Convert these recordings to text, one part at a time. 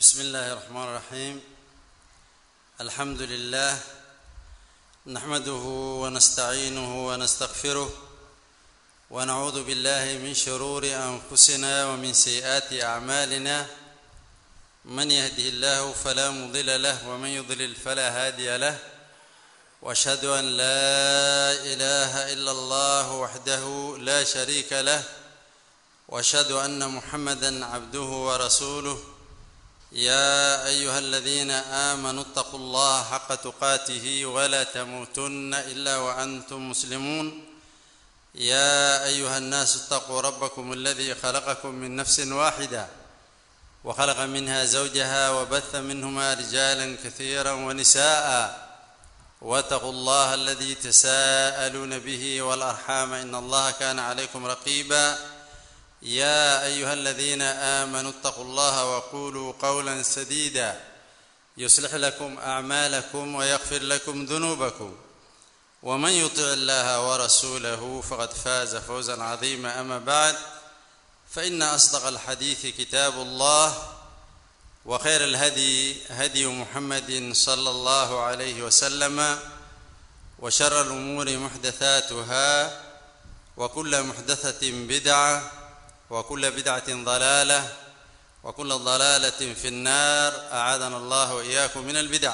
بسم الله الرحمن الرحيم الحمد لله نحمده ونستعينه ونستغفره ونعوذ بالله من شرور انفسنا ومن سيئات اعمالنا من يهده الله فلا مضل له ومن يضلل فلا هادي له واشهد ان لا اله الا الله وحده لا شريك له واشهد ان محمدا عبده ورسوله يا ايها الذين امنوا اتقوا الله حق تقاته ولا تموتن الا وانتم مسلمون يا ايها الناس اتقوا ربكم الذي خلقكم من نفس واحده وخلق منها زوجها وبث منهما رجالا كثيرا ونساء واتقوا الله الذي تساءلون به والارحام ان الله كان عليكم رقيبا يا ايها الذين امنوا اتقوا الله وقولوا قولا سديدا يصلح لكم اعمالكم ويغفر لكم ذنوبكم ومن يطع الله ورسوله فقد فاز فوزا عظيما اما بعد فان اصدق الحديث كتاب الله وخير الهدي هدي محمد صلى الله عليه وسلم وشر الامور محدثاتها وكل محدثه بدعه وكل بدعة ضلالة وكل ضلالة في النار أعاذنا الله وإياكم من البدع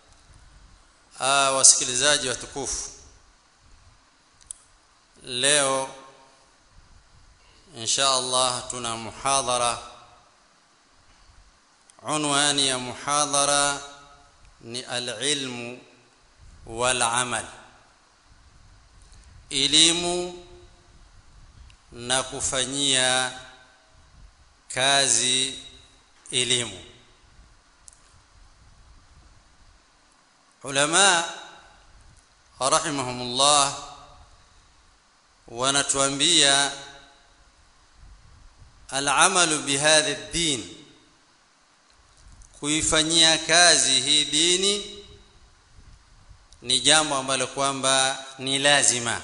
آه wasikilizaji watukufu leo insha Allah tuna muhadhara unwani ya muhadhara ni alilmu walamal elimu na kufanyia kazi elimu ulama rahimahumullah wanatuambia alamalu bihadha ad-din kuifanyia kazi hii dini ni jambo ambalo kwamba ni lazima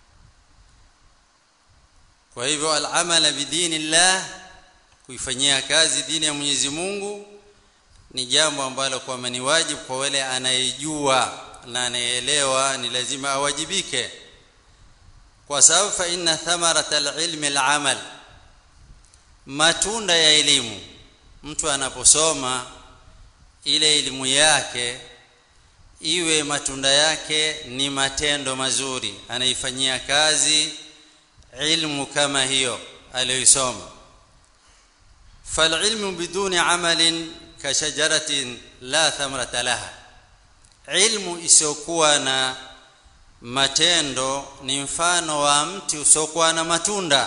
kwa hivyo al-amala bidinillah kuifanyia kazi dini ya Mwenyezi Mungu ni jambo ambalo kwamba ni wajibu kwa wale anayejua na anayeelewa ni lazima awajibike kwa sababu fa inna thamarata al-ilmi al-amal matunda ya elimu mtu anaposoma ile elimu yake iwe matunda yake ni matendo mazuri anaifanyia kazi ilmu kama hiyo aliyoisoma falilmu biduni amalin kashajaratin la thamrata laha ilmu isiyokuwa na matendo ni mfano wa mti usiokuwa na matunda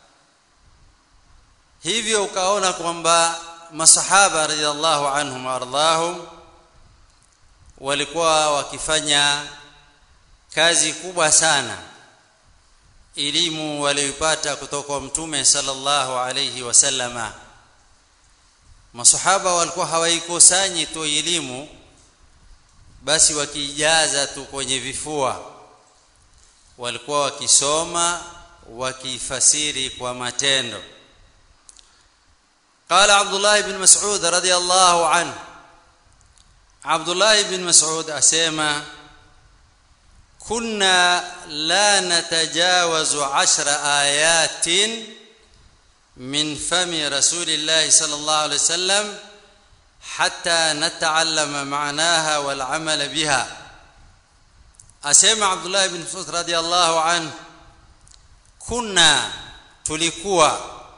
hivyo ukaona kwamba masahaba radhiallahu anhum waardhahum walikuwa wakifanya kazi kubwa sana elimu walioipata kutoka kwa mtume sallallahu alayhi wasallama masahaba walikuwa hawaikusanyi tu elimu basi wakijaza tu kwenye vifua walikuwa wakisoma wakifasiri kwa matendo قال عبد الله بن مسعود رضي الله عنه عبد الله بن مسعود اسمع كنا لا نتجاوز عشر آيات من فم رسول الله صلى الله عليه وسلم حتى نتعلم معناها والعمل بها أسمع عبد الله بن مسعود رضي الله عنه كنا تلكوا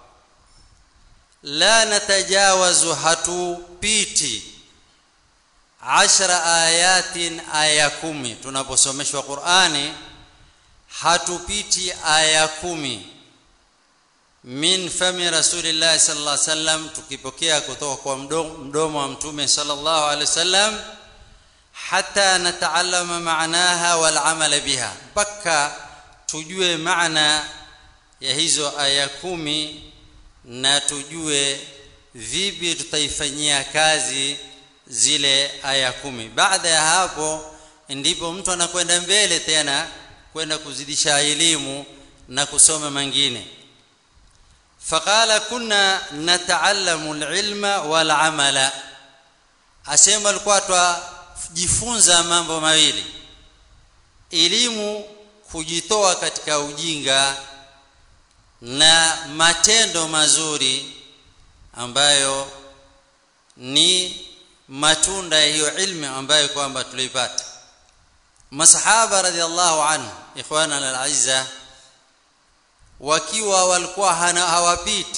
لا نتجاوز hatupiti ashra ayatin aya kumi tunaposomeshwa Qur'ani hatupiti aya kumi min fami rasulillah sallallahu alaihi wasallam tukipokea kutoka kwa mdomo wa mtume sallallahu alaihi wasallam hata nataallama maanaha wal amala biha mpaka tujue maana ya hizo aya kumi na tujue vipi tutaifanyia kazi zile aya kumi baada ya hapo ndipo mtu anakwenda mbele tena kwenda kuzidisha elimu na kusoma mengine faqala kunna nataallamu alilma wal amala asema alikuwa twajifunza mambo mawili elimu kujitoa katika ujinga na matendo mazuri ambayo ni matunda ya hiyo ilmu ambayo kwamba tulipata masahaba radhiallahu anhu ikhwana alazza wakiwa walikuwa hawapiti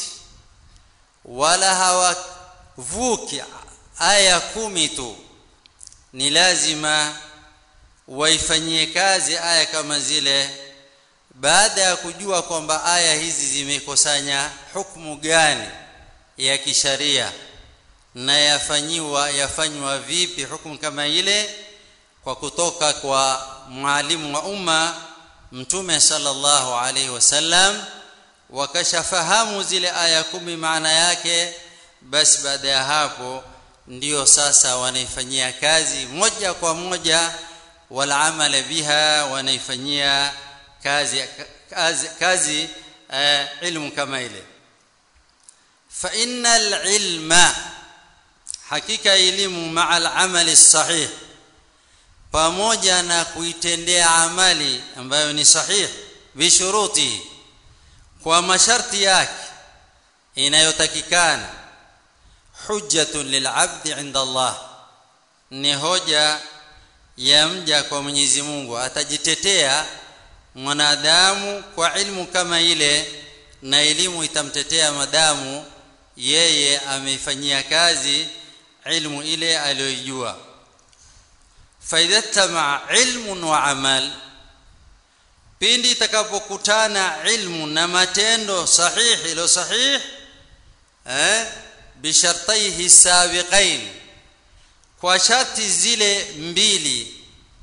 wala hawavuki aya kumi tu ni lazima waifanyie kazi aya kama zile baada ya kujua kwamba aya hizi zimekusanya hukumu gani ya kisharia na yafanyiwa yafanywa vipi hukumu kama ile kwa kutoka kwa mwalimu wa umma mtume sallallahu alaihi wasallam wakashafahamu zile aya kumi maana yake basi baada ya hapo ndio sasa wanaifanyia kazi moja kwa moja wala amala biha wanaifanyia kazi kazi, kazi uh, ilmu kama ile fa innal ilma hakika elimu maa al-amali sahih pamoja na kuitendea amali ambayo ni sahih bishuruti kwa masharti yake inayotakikana hujjatun lil'abdi 'inda Allah ni hoja ya mja kwa Mwenyezi Mungu atajitetea mwanadamu kwa ilmu kama ile na elimu itamtetea madamu yeye ameifanyia kazi ilmu ile aliyojua faidha tamaa ilmun wa amal pindi itakapokutana ilmu na matendo sahihi ilo sahih eh bishartaihi sabiqain kwa sharti zile mbili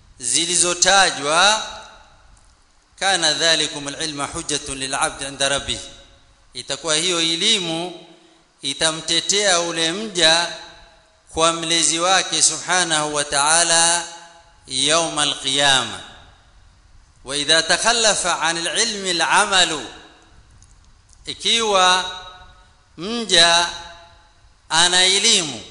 zilizotajwa kana dhalikum alilma hujjatun lilabd inda rabbih itakuwa hiyo elimu itamtetea ule mja kwa mlezi wake subhanahu wa ta'ala يوم القيامه واذا تخلف عن العلم العمل ikiwa mja ana elimu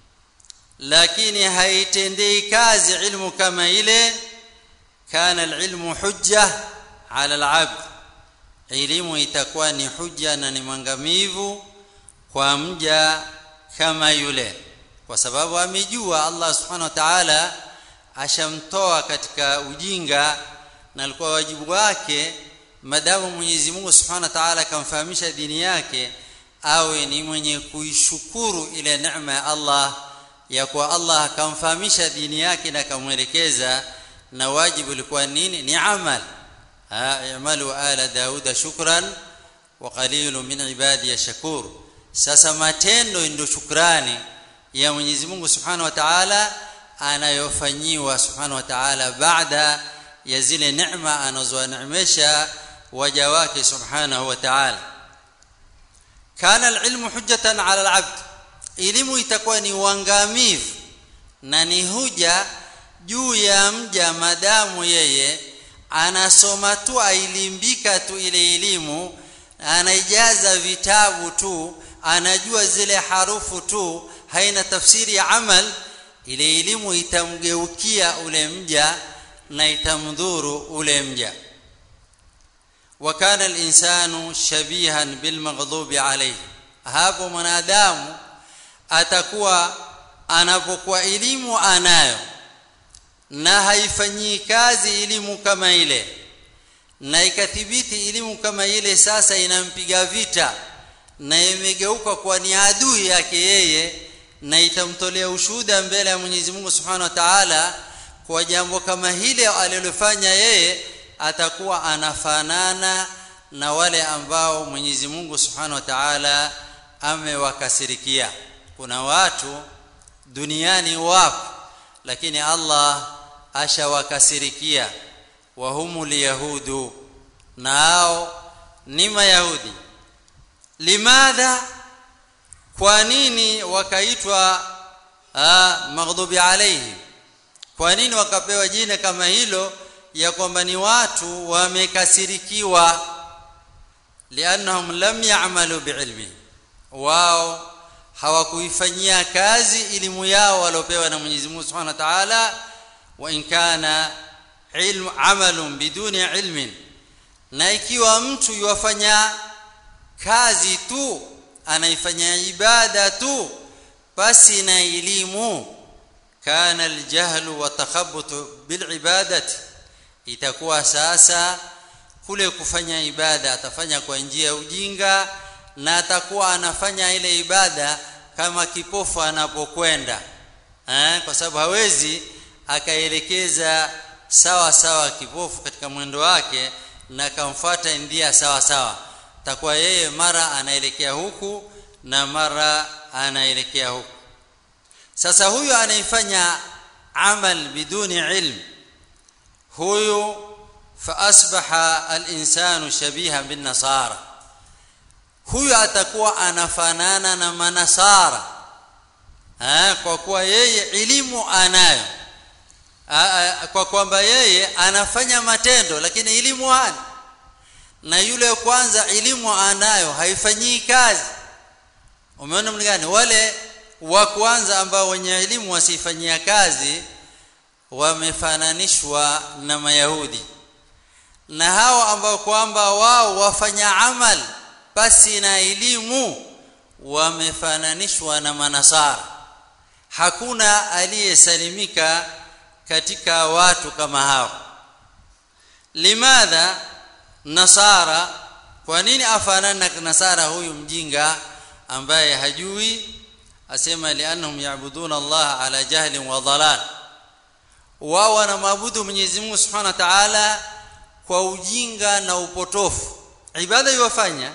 lakini haitendei kazi ilmu kama ile kana alilmu hujja ala alabd elimu itakuwa ni hujja na ni mwangamivu kwa mja kama yule kwa sababu amejua Allah subhanahu wa ta'ala ashamtoa katika ujinga na alikuwa wajibu wake madamu Mwenyezi Mungu Subhanahu wa Ta'ala akamfahamisha dini yake awe ni mwenye kuishukuru ile neema ya Allah ya kuwa Allah akamfahamisha dini yake na akamwelekeza na wajibu ulikuwa nini ni amal i'malu ala dauda shukran wa qalilun min ibadi shakur sasa matendo ndio shukrani ya Mwenyezi Mungu Subhanahu wa Ta'ala anayofanyiwa Subhanahu wa Ta'ala baada ya zile neema anazowaneemesha waja wake Subhanahu wa Ta'ala kana alilmu hujjatan ala alabd elimu itakuwa ni uangamivu na ni huja juu ya mja madamu yeye anasoma tu ailimbika tu ile elimu anaijaza vitabu tu anajua zile harufu tu haina tafsiri ya amal ile elimu itamgeukia ule mja na itamdhuru ule mja وكان الانسان شبيها بالمغضوب عليه hapo mwanadamu atakuwa anapokuwa elimu anayo na haifanyii kazi elimu kama ile na ikathibiti elimu kama ile sasa inampiga vita na imegeuka kuwa ni adui yake yeye na itamtolea ushuhuda mbele ya Mwenyezi Mungu Subhanahu wa Ta'ala kwa jambo kama hile alilofanya yeye atakuwa anafanana na wale ambao Mwenyezi Mungu Subhanahu wa Ta'ala amewakasirikia kuna watu duniani wapo lakini Allah ashawakasirikia wa humul yahudu nao ni mayahudi limadha kwa nini wakaitwa maghdubi alayhi kwa nini wakapewa jina kama hilo ya kwamba ni watu wamekasirikiwa liannahum lam ya'malu biilmi wao hawakuifanyia kazi elimu yao waliopewa na Mwenyezi Mungu Subhanahu wa Ta'ala wa in kana ilmu amalun biduni ilmin na ikiwa mtu yuwafanya kazi tu anaifanya ibada tu basi na elimu kana aljahlu wa takhabbutu bilibadati itakuwa sasa kule kufanya ibada atafanya kwa njia ya ujinga na atakuwa anafanya ile ibada kama kipofu anapokwenda eh kwa sababu hawezi akaelekeza sawa sawa kipofu katika mwendo wake na akamfuata ndia sawa sawa takuwa yeye mara anaelekea huku na mara anaelekea huku sasa huyu anaifanya amal biduni ilm huyu fa asbaha al-insanu shabiha bin nasara huyu atakuwa anafanana na manasara ha, kwa kuwa yeye elimu anayo ha, kwa kwamba yeye anafanya matendo lakini elimu hana na yule kwanza elimu anayo haifanyii kazi umeona mlingani wale wa kwanza ambao wenye elimu wasifanyia kazi wamefananishwa na mayahudi na hao ambao kwamba wao wafanya amal basi na elimu wamefananishwa na manasara hakuna aliyesalimika katika watu kama hao limadha nasara kwa nini afanana na nasara huyu mjinga ambaye hajui asema liannahum ya'buduna Allah ala jahlin wa dhalal wao wanamwabudu Mwenyezi Mungu Subhanahu wa Ta'ala kwa ujinga na upotofu ibada iwafanya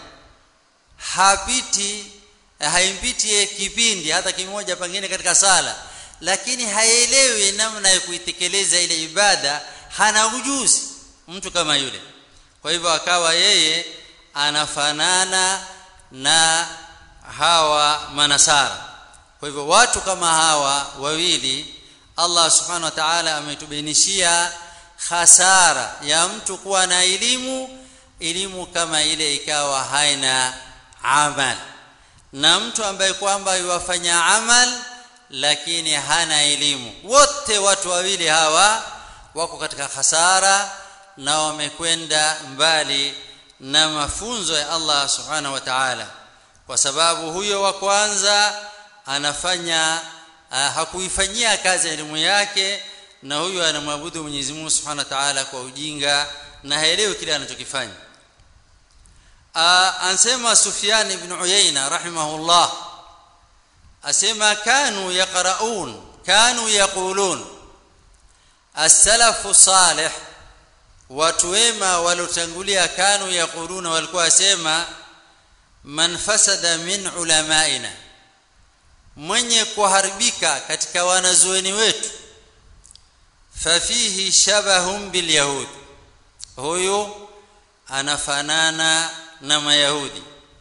hapiti haimpiti kipindi hata kimoja pengine katika sala lakini haelewi namna ya kuitekeleza ile ibada hana ujuzi mtu kama yule kwa hivyo akawa yeye anafanana na hawa manasara kwa hivyo watu kama hawa wawili Allah subhanahu wa ta'ala ametubainishia hasara ya mtu kuwa na elimu elimu kama ile ikawa haina amal na mtu ambaye kwamba yuwafanya amal lakini hana elimu wote watu wawili hawa wako katika hasara na wamekwenda mbali na mafunzo ya Allah subhanahu wa ta'ala kwa sababu huyo wa kwanza anafanya uh, hakuifanyia kazi elimu yake na huyo anamwabudu Mwenyezi Mungu Subhanahu wa Ta'ala kwa ujinga na haelewi kile anachokifanya uh, ansema Sufyan ibn Uyayna rahimahullah asema kanu yaqraun kanu yaqulun as-salafu salih watu wema walotangulia kanu yaquluna walikuwa wasema man fasada min ulamaina mwenye kuharibika katika wanazuoni wetu fafihi shabahum bilyahud huyu anafanana na mayahudi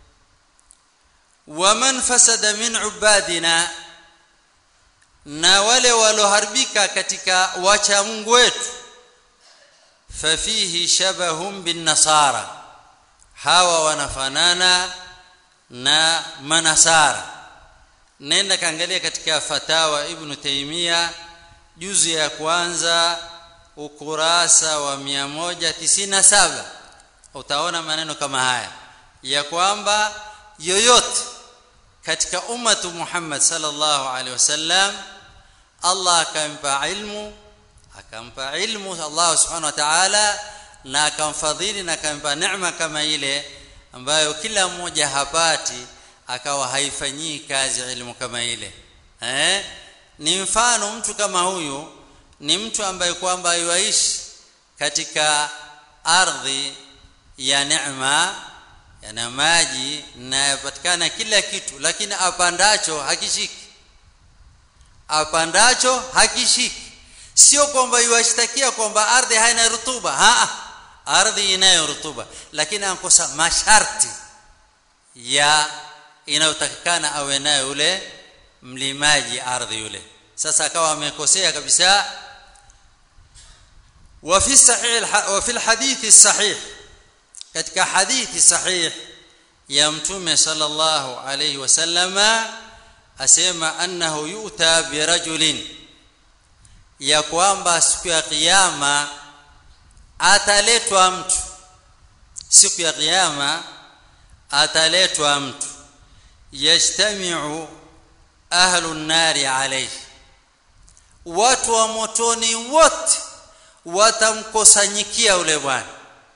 waman fasada min ubadina na wale waloharibika katika wacha Mungu wetu fafihi shabahum bin nasara hawa wanafanana na manasara nenda kaangalia katika fatawa ibn taimia juzu ya kwanza ukurasa wa 197 utaona maneno kama haya ya kwamba yoyote katika ummatu Muhammad sallallahu alaihi wasallam Allah akampa ilmu akampa ilmu Allah subhanahu wa ta'ala na akamfadhili na akampa neema kama ile ambayo kila mmoja hapati akawa haifanyii kazi ilmu kama ile eh ni mfano mtu kama huyu ni mtu ambaye kwamba yuishi katika ardhi ya neema yana maji na yapatikana kila kitu lakini apandacho hakishiki apandacho hakishiki sio kwamba yuashtakia kwamba ardhi haina rutuba ha ardhi inayo rutuba lakini ankosa masharti ya inayotakikana awe nayo yule mlimaji ardhi yule sasa akawa amekosea kabisa وفي الصحيح وفي الحديث الصحيح katika hadithi sahih ya mtume sallallahu alayhi wasallama asema annahu yu'ta birajulin ya kwamba siku ya kiyama ataletwa mtu siku ya kiyama ataletwa mtu yajtamiu ahlu nnari alayhi watu wa motoni wote watamkosanyikia ule bwana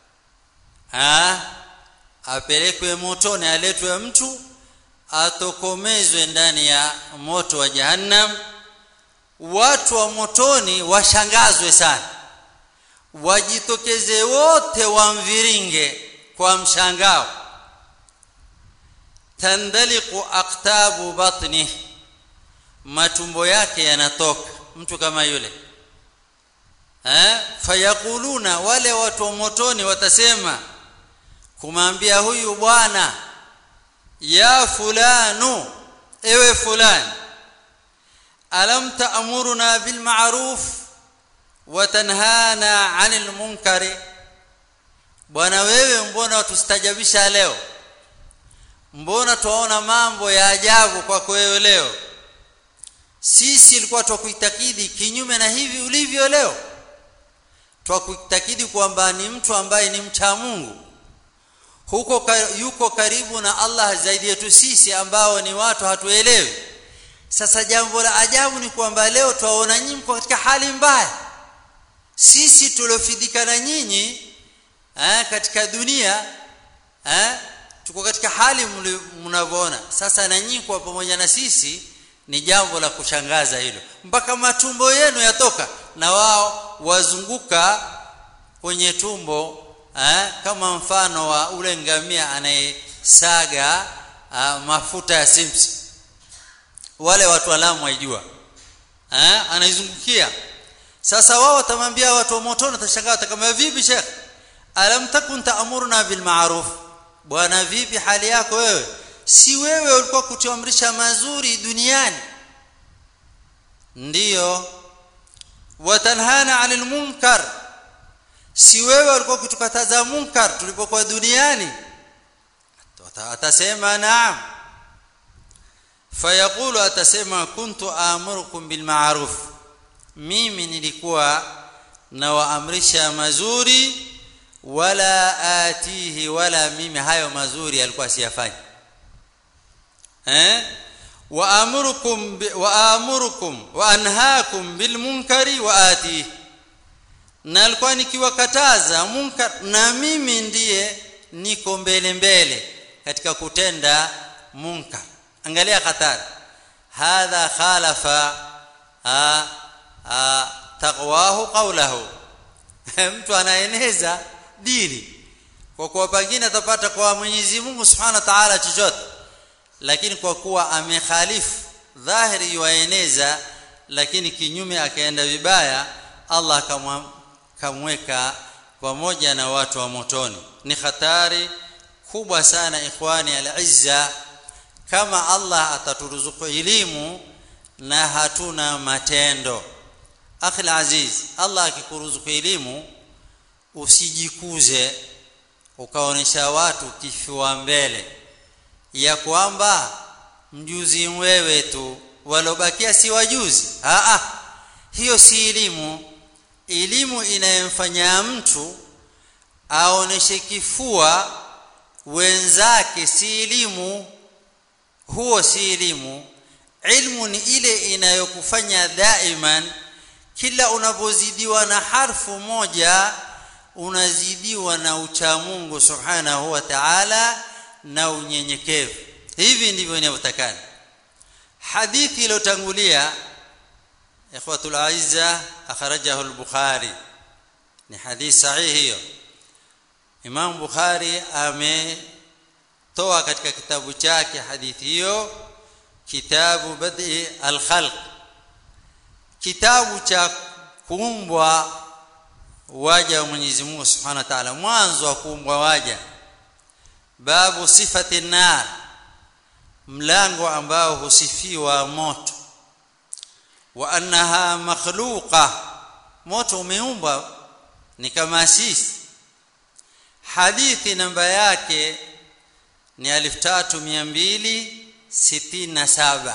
apelekwe motoni aletwe mtu atokomezwe ndani ya moto wa jahannam watu wa motoni washangazwe sana wajitokeze wote wamviringe kwa mshangao tandaliqu aqtabu batni matumbo yake yanatoka mtu kama yule eh fayaquluna wale watu wa motoni watasema kumwambia huyu bwana ya fulanu ewe fulani alam ta'muruna bil ma'ruf wa tanhana 'anil munkari bwana wewe mbona tustajabisha leo mbona tuona mambo ya ajabu kwako wewe leo sisi ilikuwa twakuitakidi kinyume na hivi ulivyo leo twakuitakidi kwamba ni mtu ambaye ni mcha Mungu huko yuko karibu na Allah zaidi yetu sisi ambao ni watu hatuelewi sasa jambo la ajabu ni kwamba leo twaona nyinyi mko katika hali mbaya sisi tuliofidika na nyinyi eh, katika dunia eh, tuko katika hali mnavyoona sasa na nyinyi kwa pamoja na sisi ni jambo la kushangaza hilo mpaka matumbo yenu yatoka na wao wazunguka kwenye tumbo eh, kama mfano wa ule ngamia anayesaga uh, mafuta ya simsi wale watu alamu waijua eh, anaizungukia sasa wao watamwambia watu wa motoni watashangaa kama vipi shekh alam takun ta'muruna bil ma'ruf bwana vipi hali yako wewe si wewe ulikuwa kutuamrisha mazuri duniani ndiyo watanhana 'anil munkar si wewe ulikuwa kutukataza munkar tulipokuwa duniani atasema naam fayaqulu atasema kuntu amurukum bil ma'ruf mimi nilikuwa nawaamrisha mazuri wala atihi wala mimi hayo mazuri alikuwa siyafanyi eh wa amurukum wa amurukum wa anhaakum bil munkari wa atihi na alikuwa nikiwakataza munkar na mimi ndiye niko mbele mbele katika kutenda munkar angalia hatari hadha khalafa a, a, taqwahu qawlahu mtu anaeneza dini kwa kuwa pengine atapata kwa Mwenyezi Mungu Subhanahu wa Ta'ala chochote lakini kwa kuwa amekhalifu dhahiri yuaeneza lakini kinyume akaenda vibaya Allah kamweka pamoja na watu wa motoni ni hatari kubwa sana ikhwani al-izza kama Allah ataturuzuku elimu na hatuna matendo akhi aziz Allah akikuruzuku elimu usijikuze ukaonesha watu kifua mbele ya kwamba mjuzi wewe tu walobakia si wajuzi a a hiyo si elimu elimu inayomfanya mtu aoneshe kifua wenzake si elimu huo si elimu ilmu ni ile inayokufanya daiman kila unapozidiwa na harfu moja unazidiwa na ucha Mungu subhanahu wa ta'ala na unyenyekevu hivi ndivyo inavyotakana hadithi iliyotangulia ikhwatul aizza akhrajahu al-bukhari ni hadithi sahihi hiyo Imam Bukhari ametoa katika kitabu chake hadithi hiyo kitabu bad'i al-khalq kitabu cha kuumbwa waja wa Mwenyezi Mungu Subhanahu wa Ta'ala mwanzo wa kuumbwa waja babu sifati nar mlango ambao husifiwa moto wa annaha makhluqa moto umeumbwa ni kama sisi hadithi namba yake ni 3267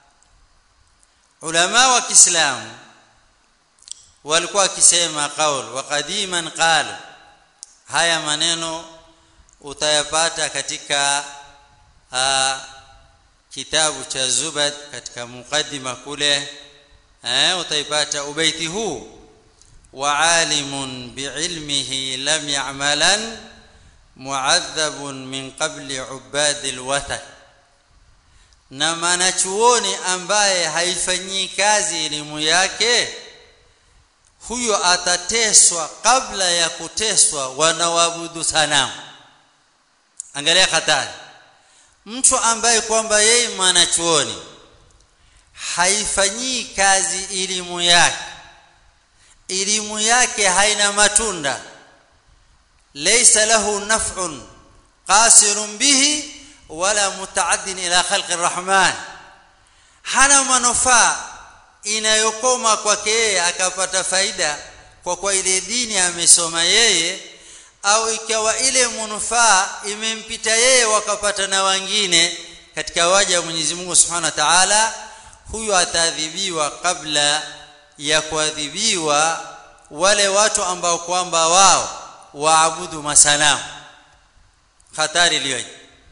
ulama wa Kiislamu walikuwa wakisema qaul wa qadiman qalu haya maneno utayapata katika uh, kitabu cha Zubad katika mukaddima kule eh utaipata ubaiti huu wa alimun biilmihi lam ya'malan mu'adhabun min qabli ubadil wathan na mwanachuoni ambaye haifanyii kazi elimu yake huyo atateswa kabla ya kuteswa wanaoabudu sanamu angalia hatari mtu ambaye kwamba yeye mwanachuoni haifanyii kazi elimu yake elimu yake haina matunda laysa lahu naf'un qasirun bihi wala mutaaddin ila khalqi arrahman hana manufaa inayokoma kwake yeye akapata faida kwa kwa ile dini amesoma yeye au ikawa ile manufaa imempita yeye wakapata na wengine katika waja wa Mwenyezi Mungu Subhanahu wa Ta'ala huyo ataadhibiwa kabla ya kuadhibiwa wale watu ambao kwamba wao waabudu masanamu hatari iliyoje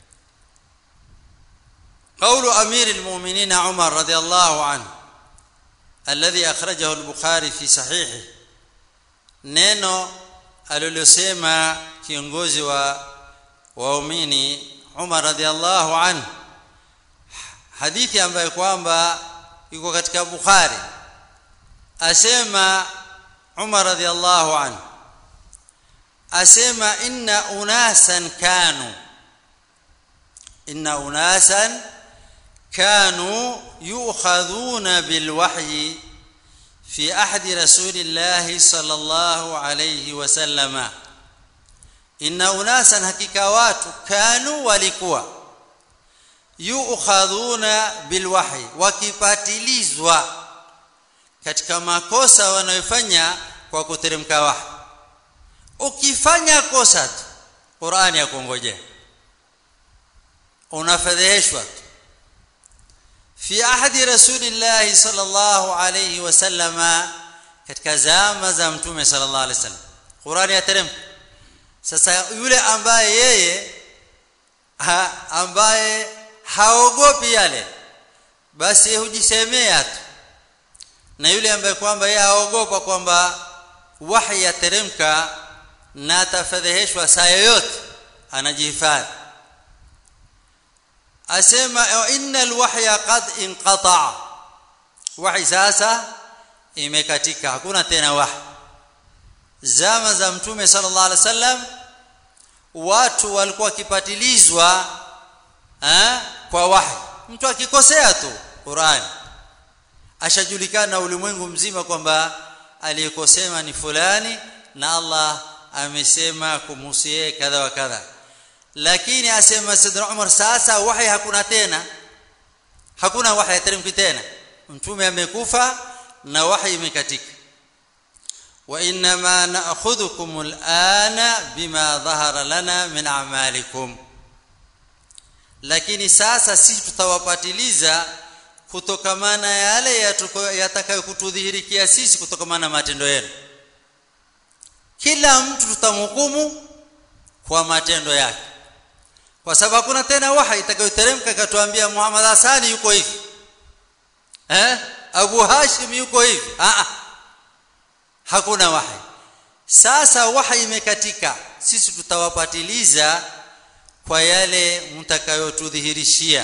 قول امير المؤمنين عمر رضي الله عنه الذي اخرجه البخاري في صحيحه neno alilosema kiongozi wa waumini Umar radhiallahu anhu hadithi ambayo kwamba iko katika Bukhari asema Umar radhiallahu anhu asema inna unasan kanu inna unasan كانوا يؤخذون بالوحي في عهد رسول الله صلى الله عليه وسلم إن أناسا حقيقة watu كانوا walikuwa yuukhadhuna bilwahyi wakipatilizwa katika makosa wanayofanya kwa kuteremka wahi ukifanya kosa tu Qur'ani yakungojea unafedheheshwa tu في عهد رسول الله صلى الله عليه وسلم katika zama za mtume sallallahu alaihi wasallam Qur'ani yateremka sasa yule ambaye yeye ha, ambaye haogopi yale basi hujisemea tu na yule ambaye kwamba yeye haogopa kwamba wahi yateremka na atafadhihishwa saa yoyote anajihifadhi asema innal wahya qad inqata wahi sasa imekatika hakuna tena wahi zama za mtume sallallahu alaihi wasallam watu walikuwa kipatilizwa eh, kwa wahi mtu akikosea tu Qur'an ashajulikana ulimwengu mzima kwamba aliyekosema ni fulani na Allah amesema kumhusie kadha wa kadha lakini asema Sayyidina Umar sasa wahi hakuna tena hakuna wahi yateremki tena mtume amekufa na wahi imekatika wa inma na'khudhukum al'ana bima dhahara lana min a'malikum lakini sasa sisi tutawapatiliza kutokamana yale yatakayokutudhihirikia sisi kutokamana na matendo yenu kila mtu tutamhukumu kwa matendo yake kwa sababu hakuna tena wahi itakayoteremka katuambia Muhammad Hasani yuko hivi eh Abu Hashim yuko hivi ah hakuna wahi sasa wahi imekatika sisi tutawapatiliza kwa yale mtakayotudhihirishia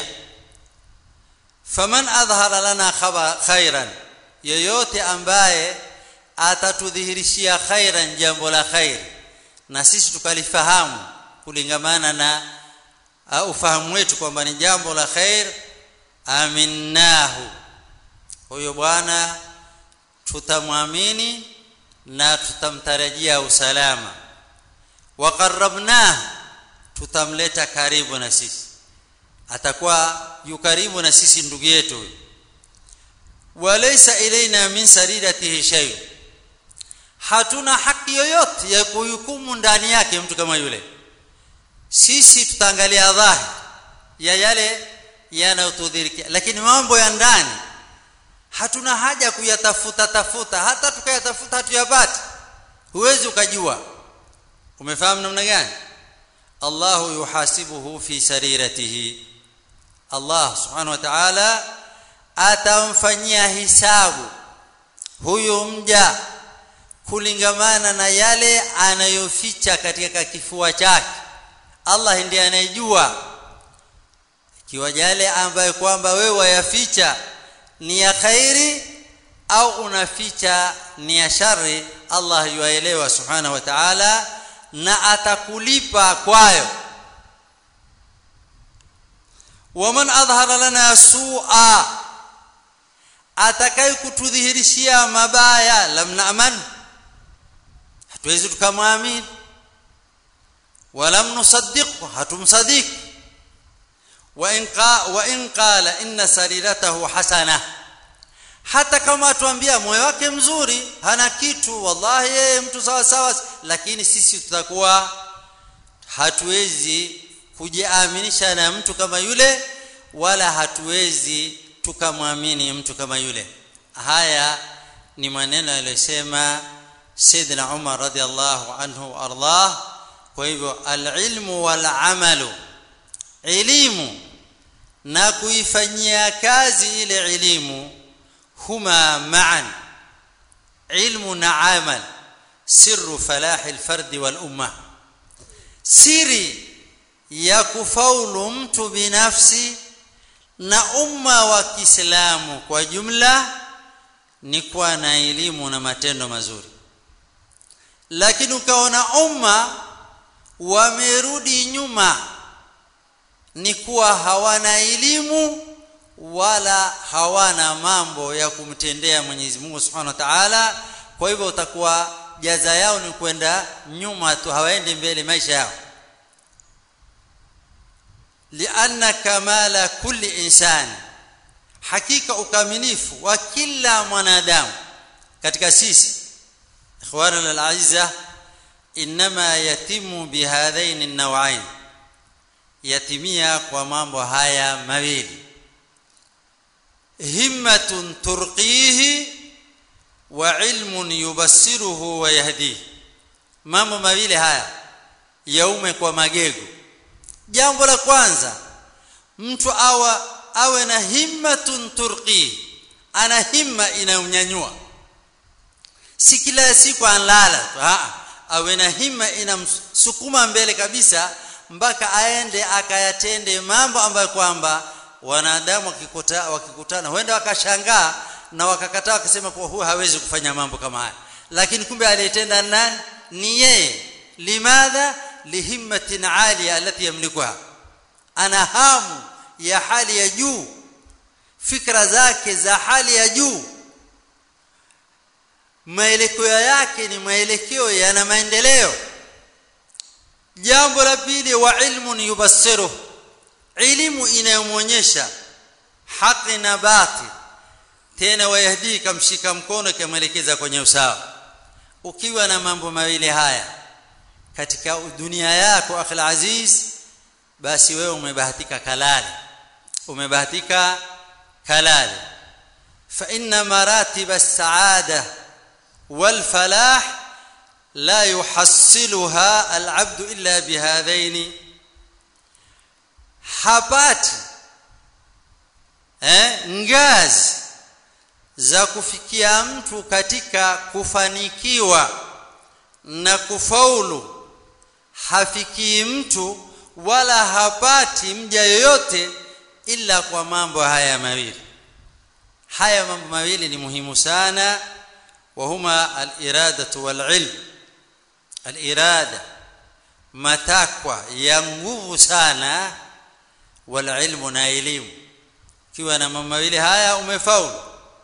faman adhhara lana khairan yoyote ambaye atatudhihirishia khairan jambo la khair na sisi tukalifahamu kulingamana na uh, ufahamu wetu kwamba ni jambo la khair aminnahu huyo bwana tutamwamini na tutamtarajia usalama waqarrabnahu tutamleta karibu na sisi atakuwa yu karibu na sisi ndugu yetu huyu walaysa ilaina min saridatihi shay hatuna haki yoyote ya kuhukumu ndani yake mtu kama yule sisi tutaangalia dhahiri ya yale yanayotudhirikia lakini mambo ya ndani hatuna haja kuyatafuta tafuta hata tukayatafuta hatuyapati huwezi ukajua umefahamu namna gani Allahu yuhasibuhu fi sariratihi Allah subhanahu wa ta'ala atamfanyia hisabu huyu mja kulingamana na yale anayoficha katika kifua chake Allah ndiye anayejua ikiwa yale ambayo kwamba wewe wayaficha ni ya khairi au unaficha ni ya shari Allah yuaelewa subhanahu wa ta'ala na atakulipa kwayo waman adhhara lana su'a atakaye kutudhihirishia mabaya lam na'man hatuwezi tukamwamini walam nusaddiqhu hatumsaddiq wa in qa wa in qala inna sariratahu hasana hata kama atuambia moyo wake mzuri hana kitu wallahi yeye mtu sawa sawa lakini sisi tutakuwa hatuwezi kujiaminisha na mtu kama yule wala hatuwezi tukamwamini mtu kama yule haya ni maneno aliyosema Sayyidina Umar radhiallahu anhu ardah kwa hivyo alilmu wal amalu elimu na kuifanyia kazi ile elimu huma ma'an ilmu na amal sirru falahi alfard wal umma siri ya kufaulu mtu binafsi na umma wa Kiislamu kwa jumla ni kuwa na elimu na matendo mazuri lakini ukaona umma wamerudi nyuma ni kuwa hawana elimu wala hawana mambo ya kumtendea Mwenyezi Mungu Subhanahu wa Ta'ala kwa hivyo utakuwa jaza yao ni kwenda nyuma tu hawaendi mbele maisha yao lianna kamala kulli insani hakika ukamilifu wa kila mwanadamu katika sisi ikhwana al-aizza inma yatimu bihadhain an-naw'ain yatimia kwa mambo haya mawili himmatun turqihi wa ilmun yubassiruhu wa yahdihi mambo mawili haya yaume kwa magego jambo la kwanza mtu awa awe na himmatun turqi ana himma inayomnyanyua si kila siku anlala tu awe na himma inamsukuma mbele kabisa mpaka aende akayatende mambo ambayo kwamba wanadamu wakikuta, wakikutana huenda wakashangaa na wakakataa wakisema kuwa huyu hawezi kufanya mambo kama haya lakini kumbe aliyetenda nani ni yeye limadha lihimmatin aliya alati yamlikuha ana hamu ya hali ya juu fikra zake za hali ya juu maelekeo yake ni maelekeo yana maendeleo jambo la pili wa ilmun yubassiru elimu inayomwonyesha haki na batil tena wayahdi kamshika mkono kamwelekeza kwenye usawa ukiwa na mambo mawili haya katika dunia yako akhil aziz basi wewe umebahatika kalali umebahatika kalali fa inna maratib as-saada wal falah la yuhassiluha al-abd illa bihadhaini hapati eh ngazi za kufikia mtu katika kufanikiwa na kufaulu hafikii mtu wala hapati mja yoyote ila kwa mambo haya mawili haya mambo mawili ni muhimu sana wahuma al-iradatu wal-ilm al-irada matakwa ya nguvu sana wal-ilmu na elimu kiwa na mambo mawili haya umefaulu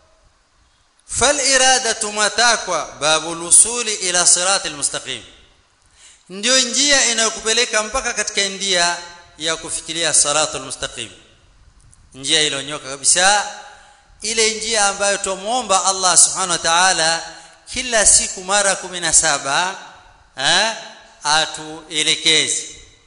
فالاراده matakwa babu lusuli ila sirat almustaqim ndio njia inayokupeleka mpaka katika njia ya kufikiria siratul mustaqim njia ilonyoka kabisa ile njia ambayo tumuomba Allah subhanahu wa ta'ala kila siku mara 17 eh atuelekeze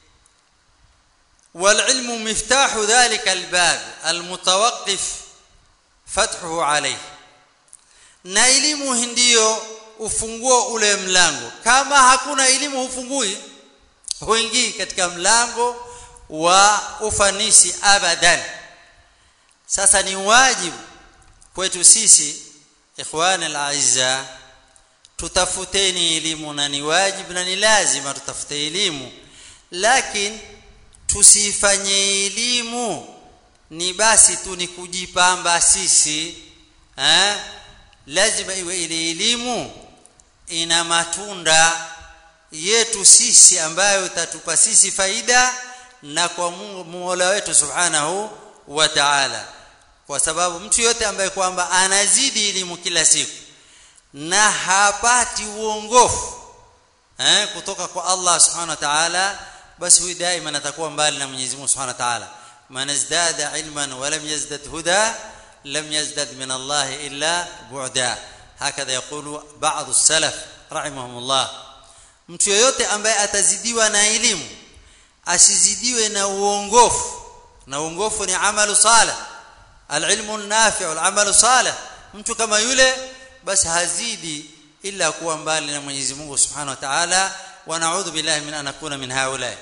والعلم مفتاح ذلك الباب المتوقف فتحه عليه na elimu ndio ufunguo ule mlango kama hakuna elimu hufungui huingii katika mlango wa ufanisi abadan sasa ni wajibu kwetu sisi ikhwani alazza tutafuteni elimu na ni wajibu na ni lazima tutafute elimu lakini tusifanye elimu ni basi tu ni kujipamba sisi eh lazima iwe ile elimu ina matunda yetu sisi ambayo itatupa sisi faida na kwa Mola wetu Subhanahu wa Ta'ala kwa sababu mtu yote ambaye kwamba anazidi elimu kila siku na hapati uongofu eh kutoka kwa Allah Subhanahu wa Ta'ala basi huyu daima atakuwa mbali na Mwenyezi Mungu Subhanahu wa Ta'ala man izdada ilman wa lam yazdad huda lam yazdad min Allah illa bu'da hakadha yaqulu ba'd as-salaf rahimahumullah mtu yoyote ambaye atazidiwa na elimu asizidiwe na uongofu na uongofu ni amalu salih alilmu nafi' alamalu salih mtu kama yule basi hazidi illa kuwa mbali na Mwenyezi Mungu Subhanahu wa Ta'ala wa na'udhu billahi min an nakuna min haula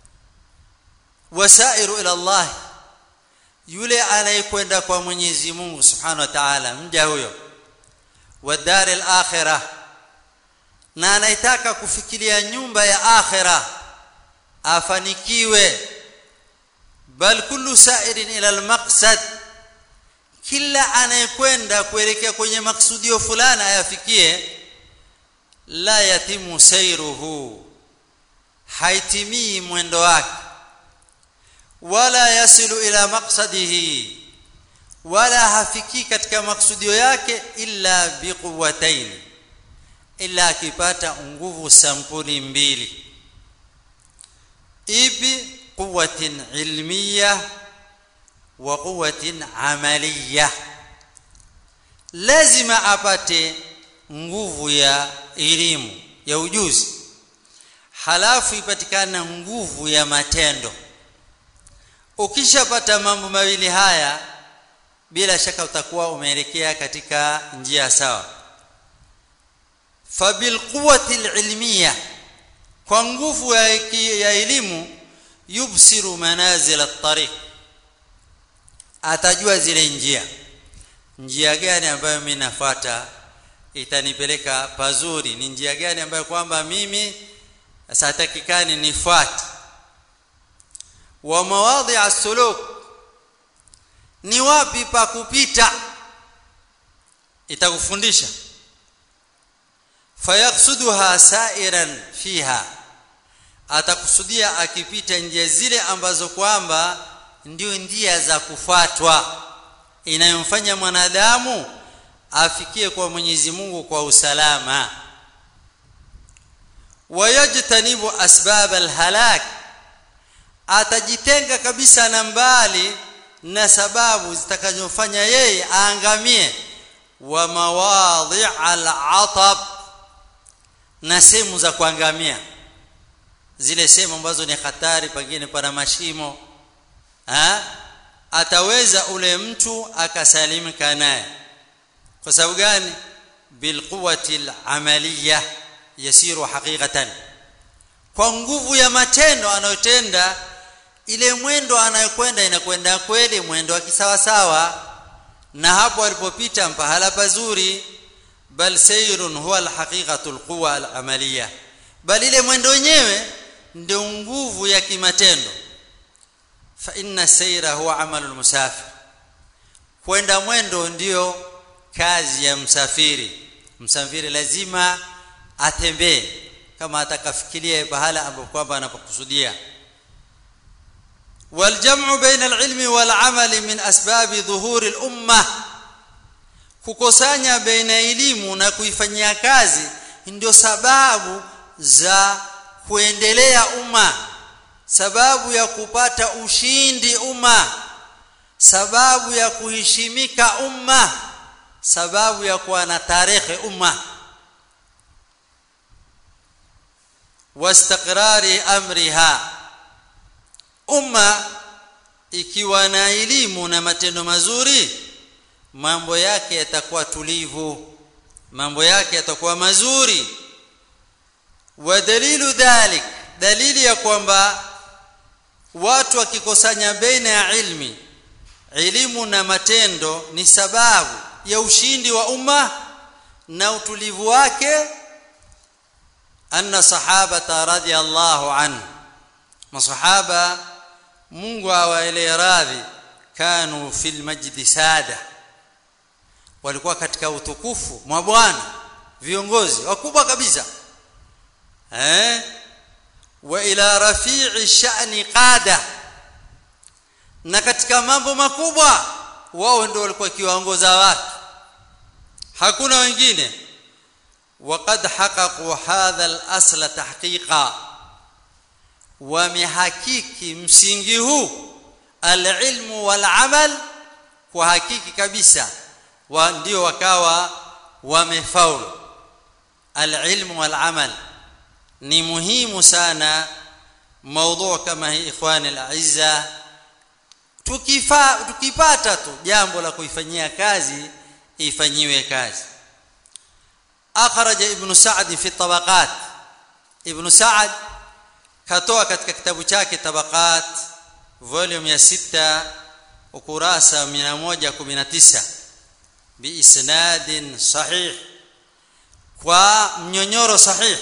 wasairu ila Allah yule anayekwenda kwa Mwenyezi Mungu Subhanahu wa Ta'ala mja huyo wa dar al-akhirah na anaitaka kufikiria nyumba ya akhirah afanikiwe bal kullu sa'irin ila al-maqsad kila anayekwenda kuelekea kwenye maksudio fulani ayafikie la yatimu sayruhu haitimii mwendo wake wala yasilu ila maqsadihi wala hafiki katika maksudio yake illa biquwwatayn illa akipata nguvu sampuli mbili ipi quwwatin ilmiyah wa quwwatin amaliyah lazima apate nguvu ya elimu ya ujuzi halafu ipatikana nguvu ya matendo ukishapata mambo mawili haya bila shaka utakuwa umeelekea katika njia sawa fabil quwwati ilmiyah kwa nguvu ya, ya elimu yubsiru manazil at-tariq atajua zile njia njia gani ambayo mimi nafuata itanipeleka pazuri ni njia gani ambayo kwamba mimi satakikani nifuate wa mawadhi as-suluk ni wapi pa kupita itakufundisha fayaqsuduha sa'iran fiha atakusudia akipita njia zile ambazo kwamba ndio njia za kufuatwa inayomfanya mwanadamu afikie kwa Mwenyezi Mungu kwa usalama wayajtanibu asbab alhalak atajitenga kabisa na mbali na sababu zitakazofanya yeye aangamie wa mawadhi alatab na sehemu za kuangamia zile sehemu ambazo ni hatari pengine pana mashimo ha? ataweza ule mtu akasalimika naye kwa sababu gani bilquwati alamaliya yasiru haqiqatan kwa nguvu ya matendo anayotenda ile mwendo anayokwenda inakwenda kweli mwendo wa kisawasawa na hapo alipopita mpahala pazuri bal sayrun huwa alhaqiqatu alquwa alamaliya bal ile mwendo wenyewe ndio nguvu ya kimatendo fa inna sayra huwa amalu almusafir kwenda mwendo ndio kazi ya msafiri msafiri lazima atembee kama atakafikiria bahala ambapo kwamba anapokusudia والجمع بين العلم والعمل من اسباب ظهور الامه kukusanya baina elimu na kuifanyia kazi ndio sababu za kuendelea umma sababu ya kupata ushindi umma sababu ya kuheshimika umma sababu ya kuwa na tarehe umma واستقرار امرها umma ikiwa na elimu na matendo mazuri mambo yake yatakuwa tulivu mambo yake yatakuwa mazuri wa dalilu dhalik dalili ya kwamba watu wakikusanya baina ya ilmi elimu na matendo ni sababu ya ushindi wa umma na utulivu wake anna sahabata radhiyallahu anhu masahaba Mungu awaelee radhi kanu fil majdi sada walikuwa katika utukufu mwa Bwana viongozi wakubwa kabisa eh wa ila rafi'i sha'ni qada na katika mambo makubwa wao ndio walikuwa kiwaongoza watu hakuna wengine وقد حققوا هذا الاصل تحقيقا wamehakiki msingi huu alilmu walamal kwa hakiki kabisa wa ndio wakawa wamefaulu alilmu walamal ni muhimu sana موضوع kama hii ikhwani alazza tukifa tukipata tu jambo la kuifanyia kazi ifanyiwe kazi akhraj ibn sa'd fi tabaqat ibn sa'd katoa katika kitabu chake tabaqat volume ya 6 ukurasa 119 biisnadin sahih kwa mnyonyoro sahih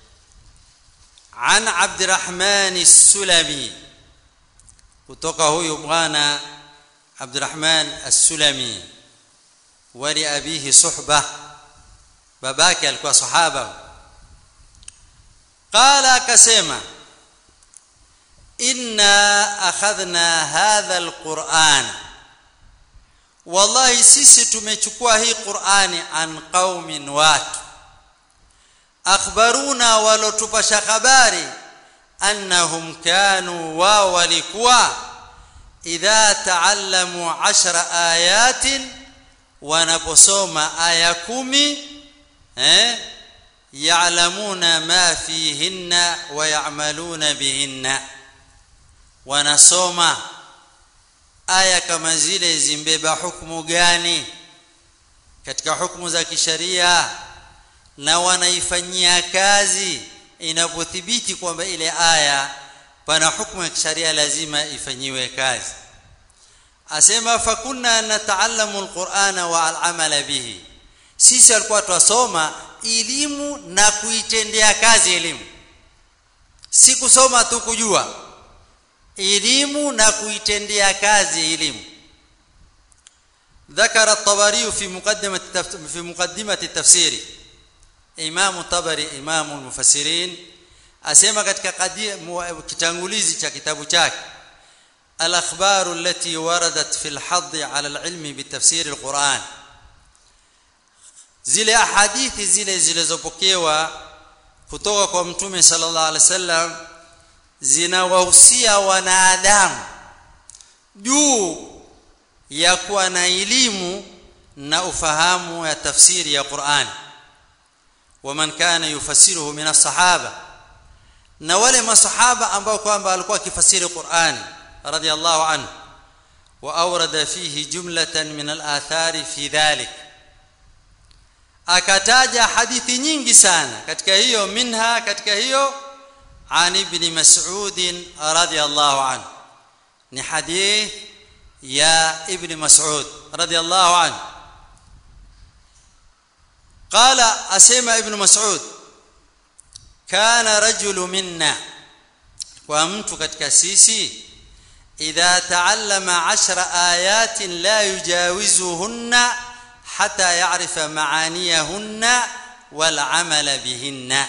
عن عبد الرحمن السلمي kutoka huyu bwana Abdurrahman As-Sulami wali abihi suhba babake alikuwa sahaba qala akasema inna akhadhna hadha alquran wallahi sisi tumechukua hii qurani an qaumin watu akhbaruna walotupasha habari annahum kanu wa walikuwa idha taallamu 10 ayatin wanaposoma aya kumi eh ya'lamuna ma fihinna wa ya'maluna bihinna wanasoma aya kama zile zimbeba hukumu gani katika hukumu za kisharia na wanaifanyia kazi inapothibiti kwamba ile aya pana hukumu ya kisharia lazima ifanyiwe kazi asema fakunna nataallamu alqur'ana wa al'amala bihi sisi alikuwa twasoma elimu na kuitendea kazi elimu si kusoma tu kujua elimu na kuitendea kazi elimu ذكر الطبري في مقدمة في مقدمة التفسير إمام الطبري إمام المفسرين asema katika kitangulizi cha kitabu chake al-akhbar allati waradat fi al-hadd ala al-ilm bi tafsir al-Quran zile ahadithi zile zilizopokewa kutoka kwa mtume sallallahu alaihi wasallam zinawahusia wanadamu juu ya kuwa na elimu na ufahamu ya tafsiri ya Qur'an waman kana yufassiruhu min as-sahaba na wale masahaba ambao kwamba walikuwa kifasiri Qur'an radiyallahu anhu wa awrada fihi jumlatan min al-athari fi dhalik akataja hadithi nyingi sana katika hiyo minha katika hiyo عن ابن مسعود رضي الله عنه ni hadith ya ibn mas'ud radiyallahu anhu qala asema ibn mas'ud kana rajulu minna kwa mtu katika sisi idha taallama 10 ayatin la yujawizuhunna hatta ya'rifa ma'aniyahunna wal 'amala bihinna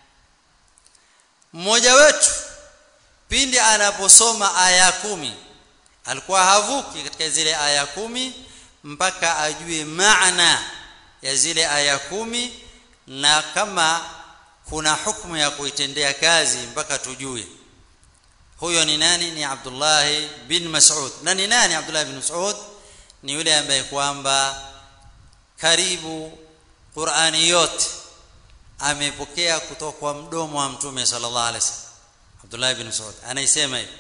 mmoja wetu pindi anaposoma aya kumi alikuwa havuki katika zile aya kumi mpaka ajue maana ya zile aya kumi na kama kuna hukumu ya kuitendea kazi mpaka tujue huyo ni nani ni Abdullah bin Mas'ud na ni nani Abdullah bin Mas'ud ni yule ambaye kwamba karibu Qur'ani yote amepokea kutoka kwa mdomo wa mtume sallallahu alaihi wasallam Abdullah ibn Mas'ud anaisema hivi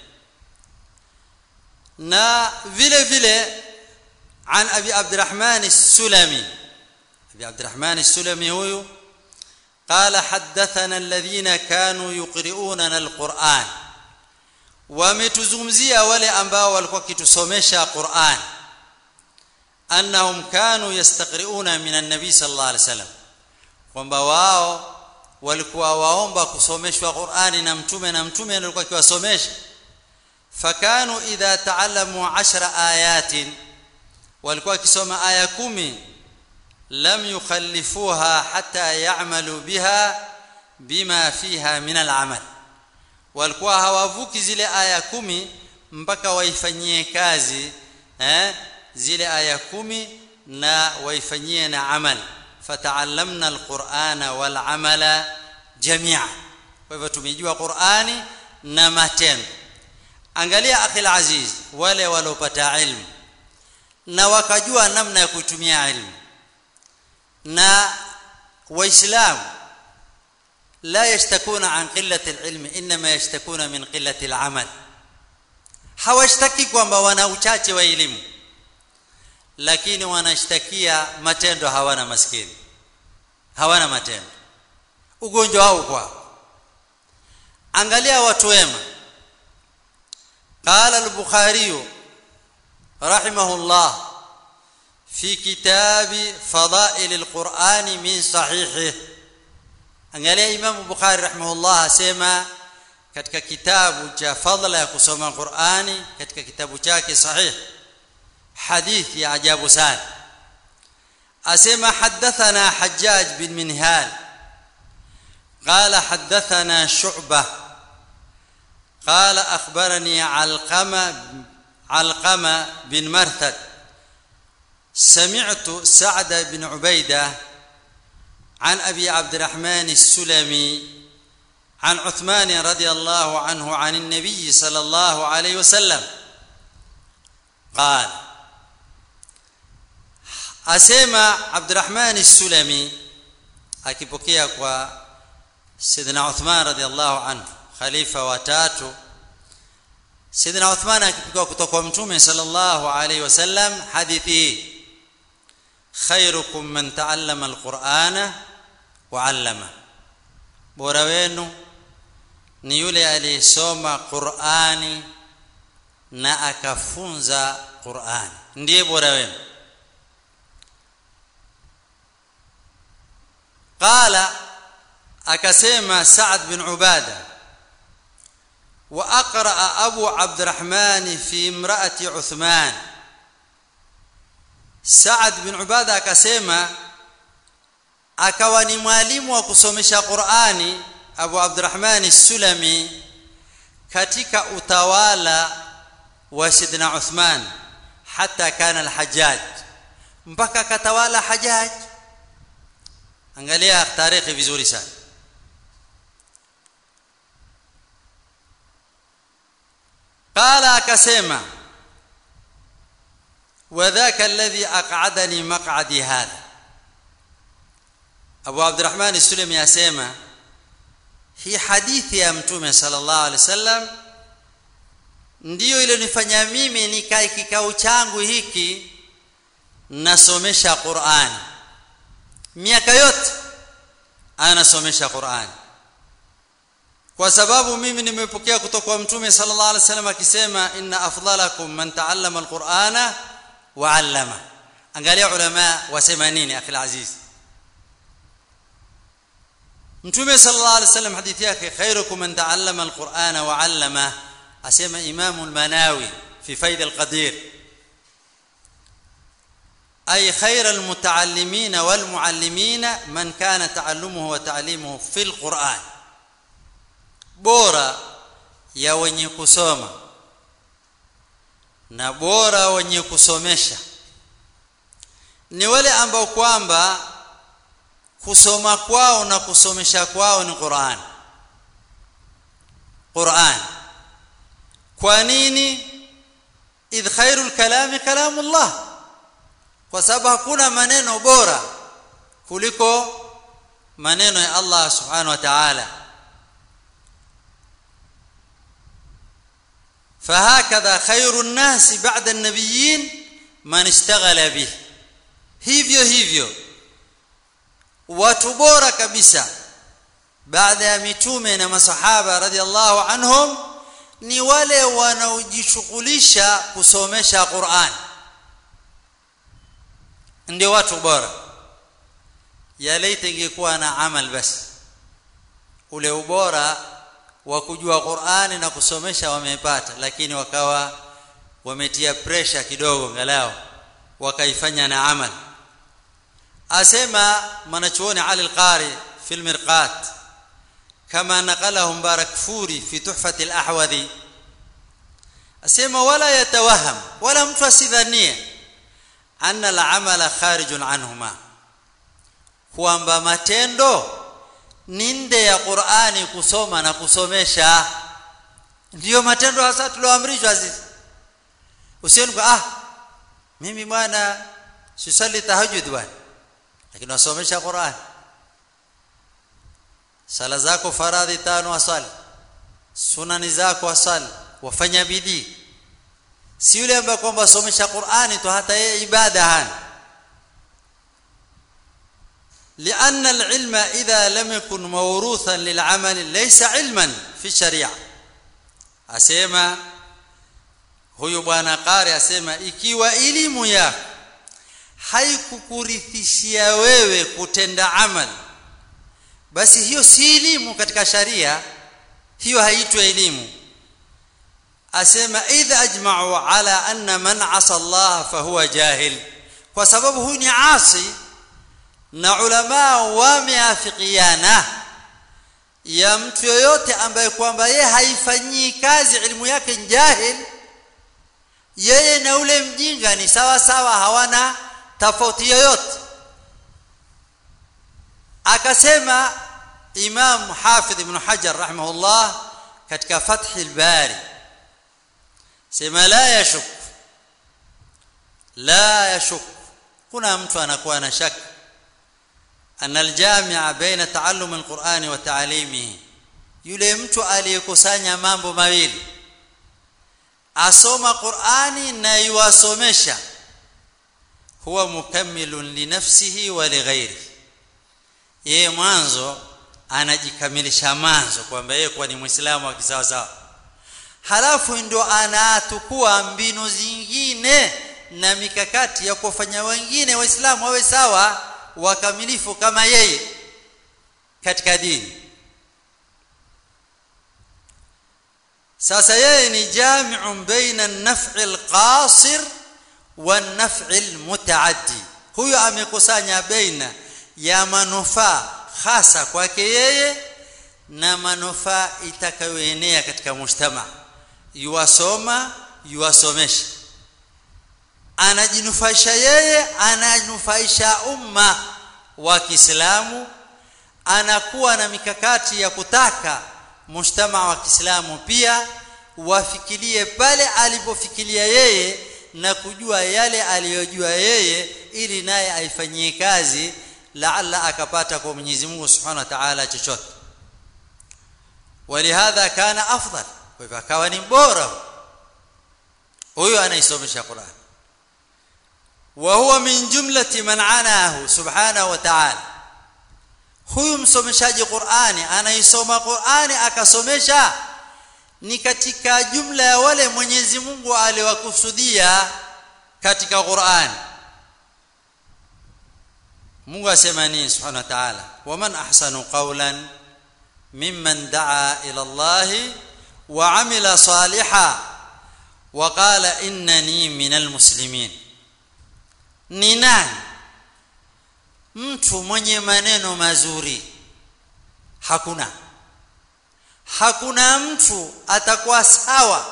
na vile vile عن ابي عبد الرحمن السلمي ابي عبد الرحمن السلمي هو قال حدثنا الذين كانوا يقرؤوننا القرآن wametuzungumzia wale ambao walikuwa kitusomesha Qur'an annahum kanu yastaqri'una min an-nabi sallallahu alaihi wasallam kwamba wao walikuwa waomba kusomeshwa Qur'ani na mtume na mtume alikuwa akiwasomesha fakanu idha ta'allamu 10 ayatin walikuwa wakisoma aya kumi lam yukhallifuha hatta ya'malu biha bima fiha min al-amal walikuwa hawavuki zile aya kumi mpaka waifanyie kazi eh zile aya kumi na waifanyie na amal fata'allamna al-qur'ana wal amala jami'a kwa hivyo tumejua Qur'ani na matendo angalia akhil aziz wale waliopata ilmu na wakajua namna ya kutumia ilmu na waislamu لا يشتكون عن قله العلم انما يشتكون من قله العمل hawashtaki kwamba wana uchache wa elimu lakini wanashtakia matendo hawana maskini hawana matendo ugonjwa wao kwa angalia watu wema قال البخاري رحمه الله في كتاب فضائل القرآن من صحيحه angalia Imam Bukhari rahimahullah asema katika kitabu cha fadla ya kusoma Qur'ani katika kitabu chake sahih hadithi ya ajabu sana asema hadathana Hajjaj bin Minhal قال حدثنا شعبة قال أخبرني علقمة علقمة بن مرثد سمعت سعد بن عبيده عن ابي عبد الرحمن السلمي عن عثمان رضي الله عنه عن النبي صلى الله عليه وسلم قال asema Abdurrahman As-Sulami akipokea kwa Sidina Uthman radhiallahu anhu khalifa wa tatu Sidina Uthman akipokea kutoka kwa Mtume sallallahu alayhi wasallam hadithi khairukum man ta'allama al-Qur'ana wa'allama bora wenu ni yule aliyesoma Qur'ani na akafunza Qur'ani ndiye bora wenu qala akasema Sa'd bin Ubada wa aqra Abu Abdurrahman fi imra'ati Uthman Sa'd bin Ubada akasema akawa ni mwalimu wa kusomesha Qur'ani Abu Abdurrahman As-Sulami katika utawala wa Sidna Uthman hata kana al-Hajjaj mpaka katawala Hajjaj angalia tarehe vizuri sana qala akasema وذاك الذي اقعدني مقعدي هذا Abu Abdurrahman As-Sulami asema hii hadithi ya Mtume sallallahu alaihi wasallam ndiyo ilionifanya mimi nikae kikao changu hiki nasomesha Qur'an miaka yote anasomesha Qur'an kwa sababu mimi nimepokea kutoka kwa Mtume sallallahu alaihi wasallam akisema inna afdalakum man ta'allama al-Qur'ana wa 'allama angalia ulama wasema nini akhi aziz Mtume sallallahu alaihi wasallam hadithi yake khairukum man ta'allama al-Qur'ana wa 'allama asema Imam al-Manawi fi Faid al-Qadir أي خير المتعلمين والمعلمين من كان تعلمه وتعليمه في القرآن bora ya wenye kusoma na bora wenye kusomesha ni wale ambao kwamba kusoma kwao na kusomesha kwao ni Qur'an Qur'an kwa nini idh khairul kalami kalamullah kwa sababu hakuna maneno bora kuliko maneno ya Allah subhanahu wa ta'ala فهكذا خير الناس بعد النبيين من اشتغل به hivyo hivyo watu bora kabisa baada ya mitume na masahaba radhiallahu anhum ni wale wanaojishughulisha kusomesha Qur'an ndio watu bora ya laita ingekuwa na amal basi ule ubora wa kujua Qur'ani na kusomesha wamepata lakini wakawa wametia pressure kidogo ngalao wakaifanya na amal asema mwanachuoni Ali al-Qari fi al-Mirqat kama naqalahu Mubarak Furi fi Tuhfat al-Ahwadhi asema wala yatawaham wala mtu asidhanie anna al-amala kharijun anhuma kwamba matendo ni nde ya Qur'ani kusoma na kusomesha ndiyo matendo hasa tulioamrishwa sisi usioni kwa ah mimi bwana sisali tahajjud bwana lakini wasomesha Qur'an sala zako faradhi tano wasali sunani zako wasali wafanya bidii si yule ambaye kwamba somesha Qur'ani tu hata yeye ibada hana لأن العلم إذا لم يكن موروثا للعمل ليس علما في الشريعة أسيما huyu bwana qari asema ikiwa elimu yako haikukurithishia wewe kutenda amali basi hiyo si elimu katika sharia hiyo haitwi elimu asema idha ajma'u ala anna man asa Allah fahuwa jahil kwa sababu huyu ni asi na ulama wameafikiana ya mtu yoyote ambaye kwamba yeye haifanyii kazi elimu yake jahil yeye na ule mjinga ni sawa sawa hawana tofauti yoyote akasema Imam Hafidh Ibn Hajar rahimahullah katika Fath al-Bari sema la yashuk la yashuk kuna mtu anakuwa na shaka أن الجامع بين تعلم القرآن وتعليمه yule mtu aliyekusanya mambo mawili asoma Qur'ani na yuwasomesha huwa mukammilun li nafsihi wa li ghairi yeye mwanzo anajikamilisha mwanzo kwamba yeye kwa ni muislamu wa kisawa sawa halafu ndio anatukua mbinu zingine na mikakati ya kufanya wengine waislamu wawe sawa wakamilifu kama yeye katika dini sasa yeye ni jami'un baina an-naf'i al-qasir wan-naf'i al-mutaaddi huyo amekusanya baina ya manufaa hasa kwake yeye na manufaa itakayoenea katika mujtama yuwasoma yuwasomesha anajinufaisha yeye ananufaisha umma wa Kiislamu anakuwa na mikakati ya kutaka mujtama wa Kiislamu pia wafikirie pale alipofikiria yeye na kujua yale aliyojua yeye ili naye aifanyie kazi laalla akapata kwa Mwenyezi Mungu Subhanahu wa Ta'ala chochote walihadha kana afdal kwa hivyo akawa ni bora huyo anaisomesha Qur'an وهو من جملة من عناه سبحانه وتعالى huyu msomeshaji Qur'ani anaisoma Qur'ani akasomesha ni katika jumla ya wale Mwenyezi Mungu aliwakusudia katika Qur'ani Mungu asema nini subhanahu wa ta'ala waman ahsanu qawlan mimman daa ila Allah wa amila salihan wa qala innani minal muslimin ni nani mtu mwenye maneno mazuri hakuna hakuna mtu atakuwa sawa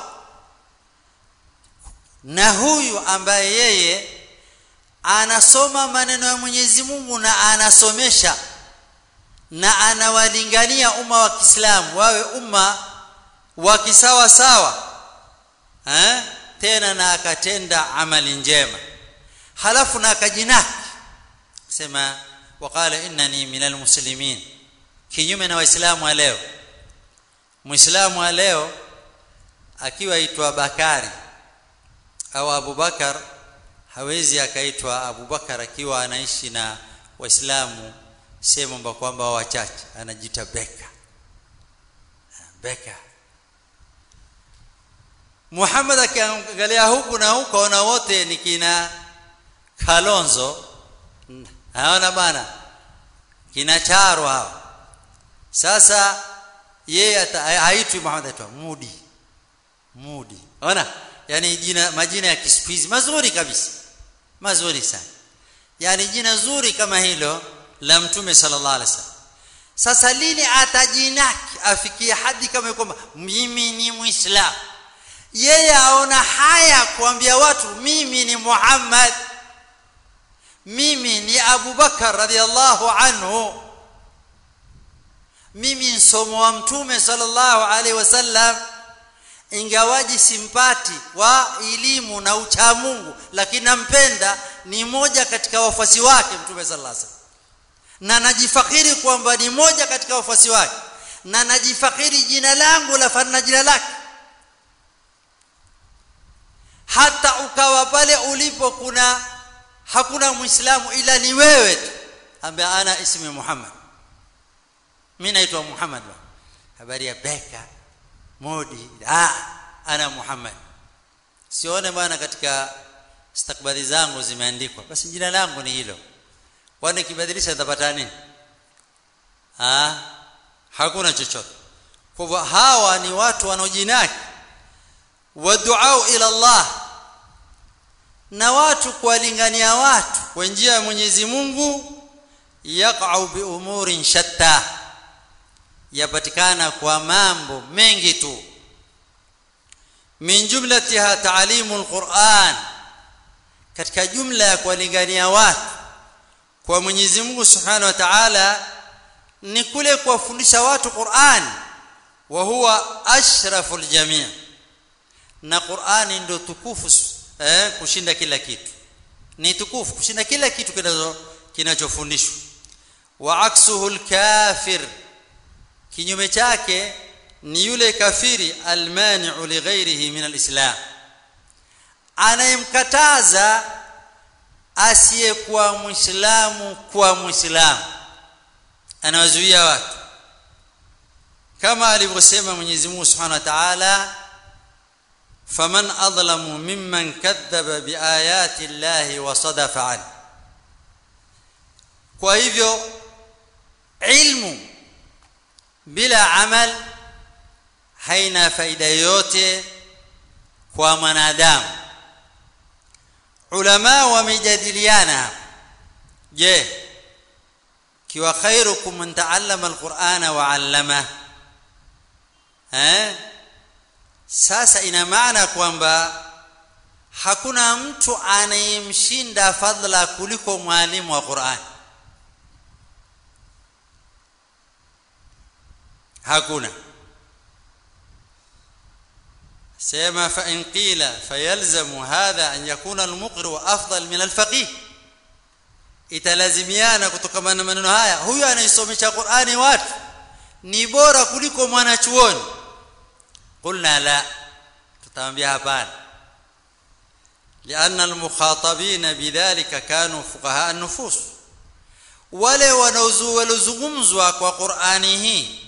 na huyu ambaye yeye anasoma maneno ya Mwenyezi Mungu na anasomesha na anawalingania umma wa Kiislamu wawe umma wa kisawa sawa eh tena na akatenda amali njema halafu na akajinaki sema waqala innani minal muslimin kinyume na waislamu wa leo muislamu wa leo akiwa aitwa bakari au abubakar hawezi akaitwa abubakar akiwa anaishi na waislamu sehemu amba kwamba wachache anajiita beka beka Muhammad akiangalia huku na huko na wote ni kina Kalonzo haona bana kina Charo hao sasa yeye haitwi Muhammad aitwa Mudi Mudi ona yani jina majina ya kisipizi mazuri kabisa mazuri sana yani jina zuri kama hilo la mtume sallallahu alaihi wasallam sasa lini atajinaki afikie hadi kama kwamba mimi ni muislamu yeye aona haya kuambia watu mimi ni Muhammad mimi ni Abu Bakar radhiallahu anhu mimi msomo wa mtume sallallahu alaihi wasallam ingawaji simpati wa elimu na ucha Mungu lakini nampenda ni moja katika wafuasi wake mtume sallallahu alaihi wasallam na najifakiri kwamba ni moja katika wafuasi wake na najifakiri jina langu la fanana jina lake hata ukawa pale ulipo kuna hakuna muislamu ila ni wewe tu ambaye ana ismi Muhammad mimi naitwa Muhammad habari ya beka modi ah ana Muhammad sione bwana katika stakbadhi zangu zimeandikwa basi jina langu ni hilo kwani kibadilisha nitapata nini ah hakuna chochote kwa hivyo hawa ni watu wanaojinaki waduau ila Allah na watu kuwalingania watu kwa njia ya Mwenyezi Mungu yaqau bi umurin shatta yapatikana kwa mambo mengi tu min jumlatiha taalimu alquran katika jumla ya kuwalingania watu kwa Mwenyezi Mungu Subhanahu wa Ta'ala ni kule kuwafundisha watu Qur'an wa huwa ashraful jami' na Qur'ani ndio tukufu eh, kushinda kila kitu ni tukufu kushinda kila kitu kinacho kinachofundishwa wa aksuhu alkafir kinyume chake ni yule kafiri almani'u lighairihi min alislam anayemkataza asiyekuwa muislamu kuwa muislamu anawazuia watu kama alivyosema Mwenyezi Mungu Subhanahu wa Ta'ala faman adlamu mimman kadhaba biayati llahi wa sadafa an kwa hivyo ilmu bila amal haina faida yoyote kwa mwanadamu ulama wamejadiliana je kiwa khairukum man taallama alqur'ana wa 'allama eh sasa ina maana kwamba hakuna mtu anayemshinda fadla kuliko mwalimu wa Qur'an hakuna sema fa in qila fayalzamu hadha an yakuna almuqri afdal min alfaqih italazimiana kutokana na maneno haya huyu anayesomesha Qur'ani watu ni bora kuliko mwanachuoni قلنا لا تتامبيا hapana لان المخاطبين بذلك كانوا فقهاء النفوس wale wanaozungumzwa kwa Qur'ani hii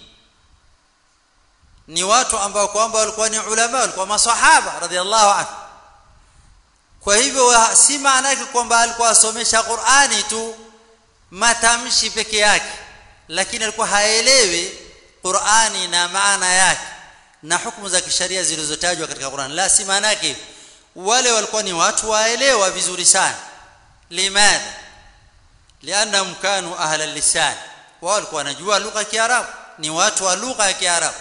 ni watu ambao kwamba walikuwa ni ulama walikuwa maswahaba radhiallahu anhu kwa hivyo si maana yake kwamba alikuwa asomesha Qur'ani tu matamshi peke yake lakini alikuwa haelewi Qur'ani na maana yake na hukumu za kisheria zilizotajwa katika Qur'an la si maana yake wale walikuwa ni watu waelewa vizuri sana limadha lianahum kanu ahla lisan wao walikuwa wanajua lugha ya Kiarabu ni watu wa lugha ya Kiarabu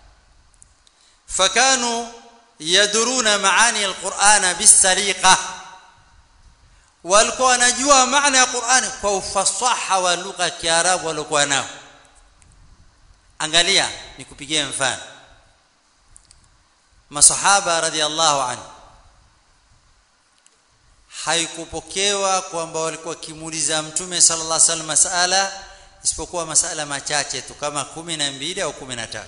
fakanu yaduruna maani alqur'ana bisariqa walikuwa wanajua maana ya Qur'ani kwa ufasaha wa lugha ya Kiarabu walikuwa nao angalia nikupigie mfano masahaba radhiallahu anhu haikupokewa kwamba walikuwa kimuuliza mtume sallallahu alaihi wasallam masala isipokuwa masala machache tu kama kumi na mbili au kumi na tatu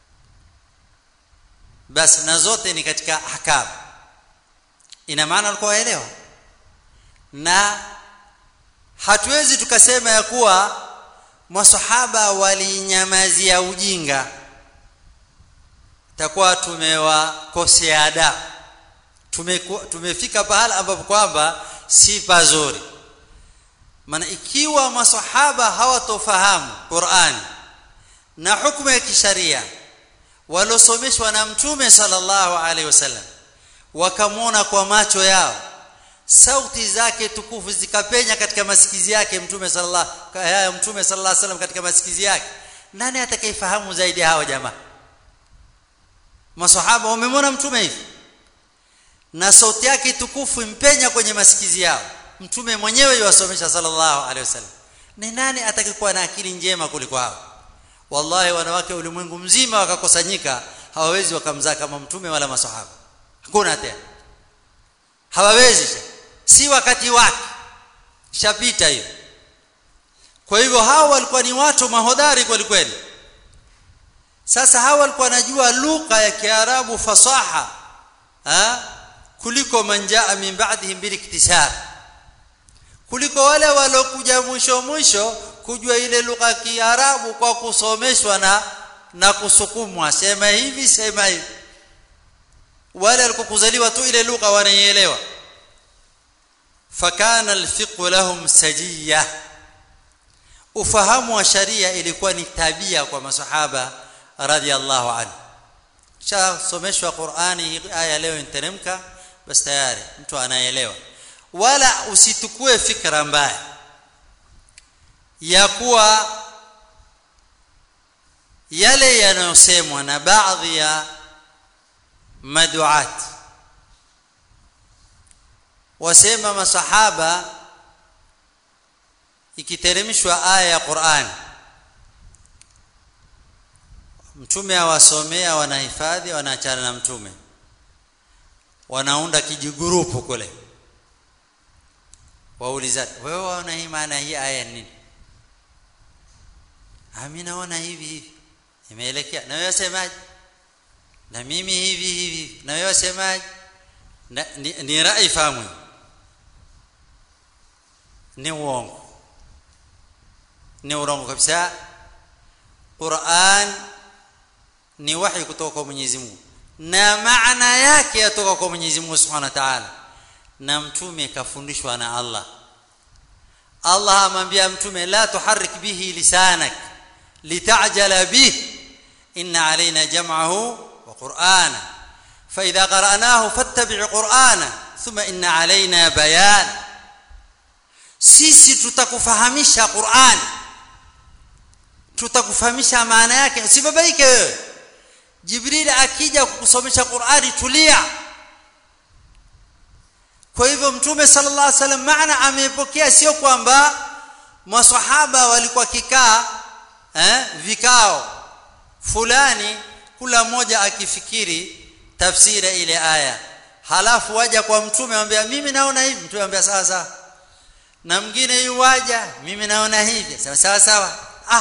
basi na zote ni katika ahkam ina maana walikuwa waelewa na hatuwezi tukasema ya kuwa masahaba walinyamazia ujinga takuwa tumewakosea adabu tumefika pahala ambapo kwamba si pazuri maana ikiwa masahaba hawatofahamu Qur'an na hukumu ya kisharia walosomeshwa na mtume sallallahu alaihi wasallam wakamwona kwa macho yao sauti zake tukufu zikapenya katika masikizi yake mtume sallallahu ya mtume sallallahu alaihi wasallam katika masikizi yake nani atakayefahamu zaidi hawa jamaa masahaba wamemwona mtume hivi na sauti yake tukufu impenya kwenye masikizi yao mtume mwenyewe yuwasomesha sallallahu alaihi wasallam ni nani atakayekuwa na akili njema kuliko hao wallahi wanawake ulimwengu mzima wakakusanyika hawawezi wakamzaa kama mtume wala masahaba hakuna tena hawawezi si wakati wake shapita hiyo kwa hivyo hao walikuwa ni watu mahodari kweli kweli sasa hao walikuwa wanajua lugha ya kiarabu fasaha ha? kuliko manjaa min ba'dihim bil iktisab kuliko wale walokuja mwisho mwisho kujua ile lugha ya kiarabu kwa kusomeshwa na na kusukumwa sema hivi sema hivi wale walikokuzaliwa tu ile lugha wanaielewa fakana alfiqh lahum sajiyah ufahamu wa sharia ilikuwa ni tabia kwa masahaba radhiallahu anhu cha someshwa Qur'ani aya leo interemka basi tayari mtu anaelewa wala usitukue fikra mbaya ya kuwa yale yanayosemwa na baadhi ya maduat wasema masahaba ikiteremshwa aya ya Qur'an mtume awasomea wanahifadhi wanaachana na mtume wanaunda kijigurupu kule waulizana wewe waona hii maana hii aya nini mimi naona hivi hivi imeelekea na wewe semaje na mimi hivi hivi na wewe semaje ni, ni rai fahamu ni uongo ni urongo kabisa Qur'an ni wahi kutoka kwa Mwenyezi Mungu na maana yake yatoka kwa Mwenyezi Mungu Subhanahu wa Ta'ala na mtume kafundishwa na Allah Allah amwambia mtume la tuharrik bihi lisanak litajala bih inna alaina jam'ahu wa qur'ana fa idha qara'nahu fattabi' qur'ana thumma inna alaina bayan sisi tutakufahamisha Qur'an tutakufahamisha maana yake usibabaike wewe Jibril akija kukusomesha Qur'ani tulia kwa hivyo mtume sallallahu alaihi wasallam maana amepokea sio kwamba maswahaba walikuwa kikaa eh, vikao fulani kula mmoja akifikiri tafsiri ile aya halafu waja kwa mtume anambia mimi naona hivi mtume anambia sawa sawa na mwingine yuwaja mimi naona hivi sawa sawa sawa ah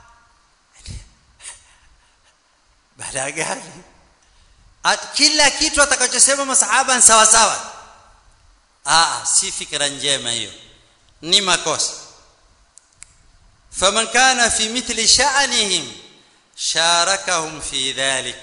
baada gani kila kitu atakachosema masahaba ni sawa sawa ah si fikra njema hiyo ni makosa faman kana fi mithli sha'nihim sharakahum fi dhalik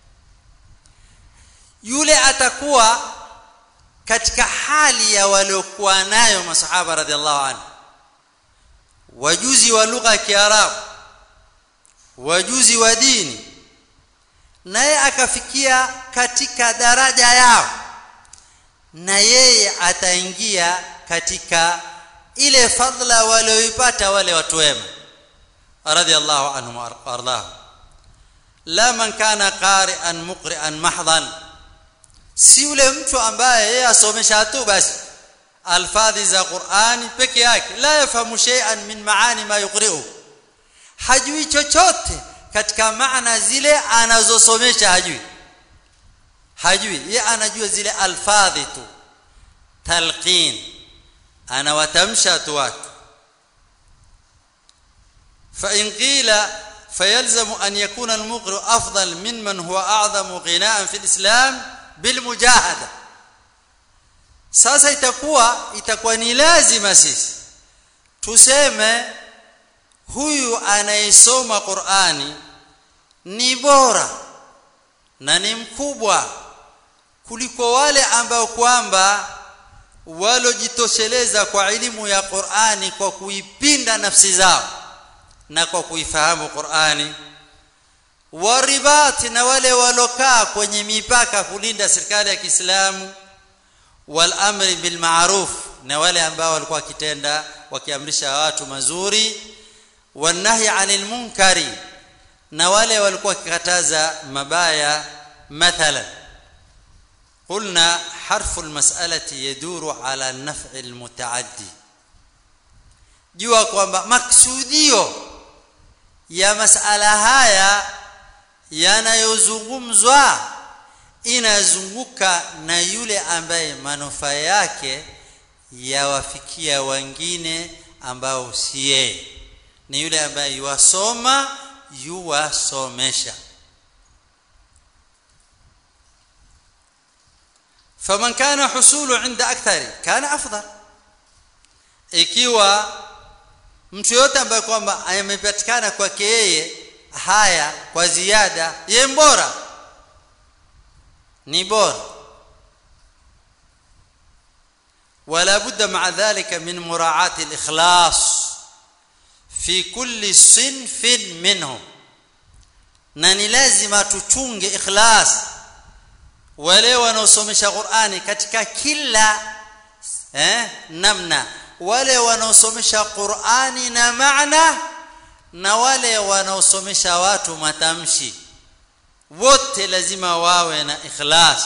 yule atakuwa katika hali ya waliokuwa nayo masahaba radhiallahu anhu wajuzi wa lugha ya kiarabu wajuzi wa dini naye akafikia katika daraja yao na yeye ataingia katika ile fadla walioipata wale watu wema radhiallahu anhum wardahu la man kana qari'an muqri'an mahdhan si yule mtu ambaye yeye asomesha tu basi alfadhi za Qur'ani peke yake la yafahamu shay'an min maani ma yuqri'u hajui chochote katika maana zile anazosomesha hajui hajui yeye anajua zile alfadhi tu talqin anawatamsha watu wake فإن قيل فيلزم أن يكون المقر أفضل ممن هو أعظم غناء في الإسلام بالمجاهدة sasa itakuwa itakuwa ni lazima sisi tuseme huyu anayesoma Qur'ani ni bora na ni mkubwa kuliko wale ambao kwamba walojitosheleza kwa elimu ya Qur'ani kwa kuipinda nafsi zao na kwa kuifahamu Qur'ani waribati na wale walokaa kwenye mipaka kulinda serikali ya Kiislamu wal amri bil ma'ruf na wale ambao walikuwa wakitenda wakiamrisha watu mazuri wanahi anil munkari na wale walikuwa wakikataza mabaya mathalan قلنا حرف المسألة يدور على النفع المتعدي jua kwamba maksudio ya masala haya yanayozungumzwa inazunguka na yule ambaye manufaa yake yawafikia wengine ambao si yeye ni yule ambaye yuwasoma yuwasomesha faman kana husulu inda akthari kana afdal ikiwa mtu yote ambaye kwamba amepatikana kwake yeye haya kwa ziada ye bora ni bora ولا بد مع ذلك من مراعاة الإخلاص في كل صنف منهم na ni lazima tuchunge ikhlas wale wanaosomesha Qur'ani katika kila eh, namna wale wanaosomesha Qur'ani na maana na wale wanaosomesha watu matamshi wote lazima wawe na ikhlas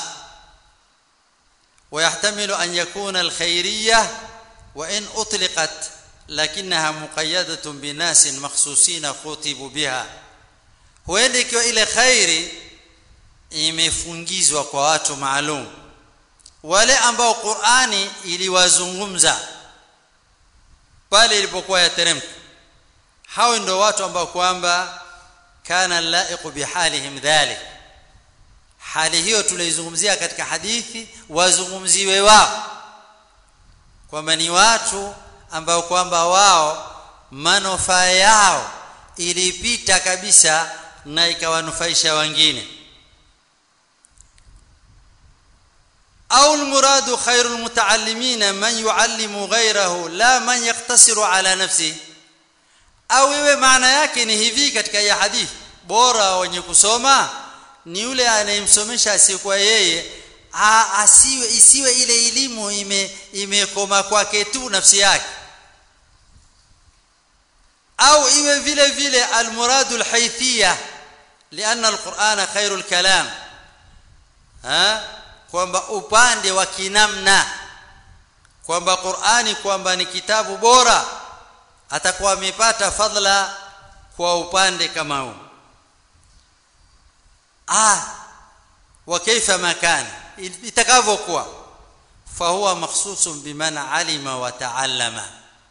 ويحتمل أن يكون الخيرية وإن أطلقت لكنها مقيدة بناس مخصوصين خطبوا بها huenda ikiwa ile khairi imefungizwa kwa watu maalum wale ambao Qur'ani iliwazungumza pale ilipokuwa yateremka hao ndio watu ambao kwamba kana laiqu bihalihim dhalik hali hiyo tuliizungumzia katika hadithi wazungumziwe wao kwamba ni watu ambao kwamba wao manufaa yao ilipita kabisa na ikawanufaisha wengine au almuradu khairul mutaallimina man yuallimu ghayrahu la man yaktasiru ala nafsihi au iwe maana yake ni hivi katika ya hadithi bora wenye kusoma ni yule anayemsomesha asiyekuwa yeye asiwe isiwe ile elimu ime imekoma kwake tu nafsi yake au iwe vile vile almuradu alhaythiyya lianna alqur'ana khairul kalam ha kwamba upande wa kinamna kwamba Qur'ani kwamba ni kitabu bora atakuwa amepata fadla kwa upande kama huu ah wa kaifa makana itakavyokuwa fahuwa makhsusun biman alima wa taallama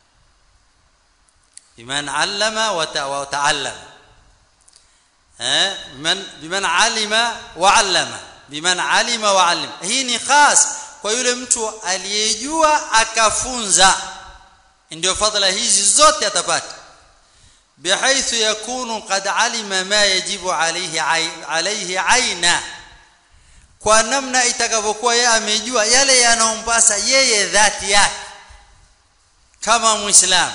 biman allama wa taallama eh biman biman alima wa allama biman alima wa allama hii ni khas kwa yule mtu aliyejua akafunza ndio fadhila hizi zote atapata بحيث يكون قد علم ما يجب عليه عليه عينا kwa namna itakavyokuwa yeye amejua yale yanayompasa yeye dhati yake kama muislam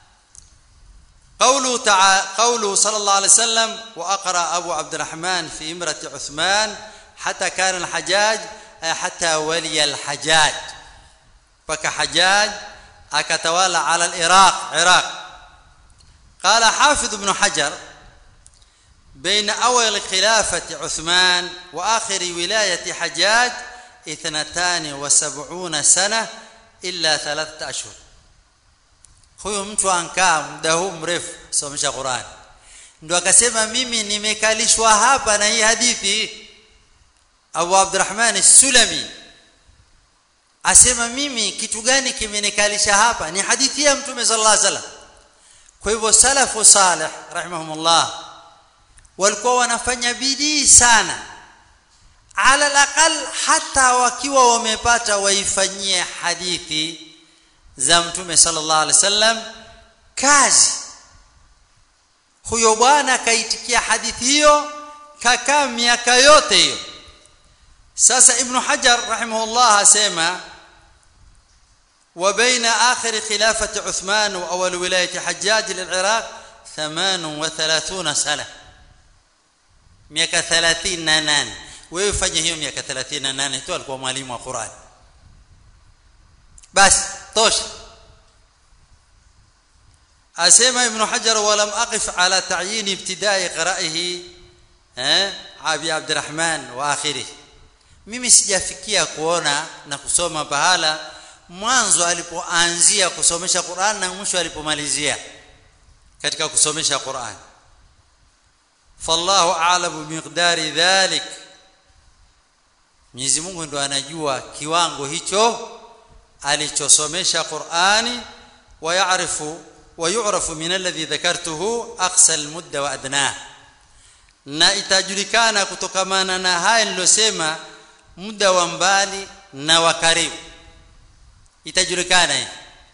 قوله تعالى قوله صلى الله عليه وسلم واقرا ابو عبد الرحمن في امره عثمان حتى كان الحجاج حتى ولي الحجاج فكحجاج akatawala ala al-Iraq Iraq قال حافظ ابن حجر بين أول خلافة عثمان وآخر ولاية حجاج اثنتان وسبعون سنة إلا ثلاثة أشهر huyo mtu ankaa muda huu mrefu somesha Qur'an ndo akasema mimi nimekalishwa hapa na hii hadithi Abu Abdurrahman Sulami asema mimi kitu gani kimenikalisha hapa ni hadithi ya mtume sallallahu alaihi wasallam kwa hivyo salafu salih rahimahumullah walikuwa wanafanya bidii sana ala alaqal hata wakiwa wamepata waifanyie hadithi za mtume sallallahu alaihi wasallam kazi huyo bwana akaitikia hadithi hiyo kakaa miaka yote hiyo sasa ibn hajar rahimahullah asema وبين آخر خلافة عثمان وأول ولاية حجاج للعراق ثمان وثلاثون سنة miaka 38 wewe fanya hiyo miaka 38 tu alikuwa mwalimu wa Qur'an basi tosha asema ibn hajar walam aqif ala ta'yin ibtida'i qira'ihi eh abi abdurrahman wa akhirih mimi sijafikia kuona na kusoma pahala mwanzo alipoanzia kusomesha Qur'an na mwisho alipomalizia katika kusomesha Qur'an fallahu a'lamu miqdari dhalik Mwenyezi Mungu ndo anajua kiwango hicho alichosomesha Qur'ani wa ya'rifu wa yu'rafu min alladhi dhakartuhu aqsa almudda wa adnah na itajulikana kutokamana na haya nilosema muda wa mbali na wa karibu itajulikana hii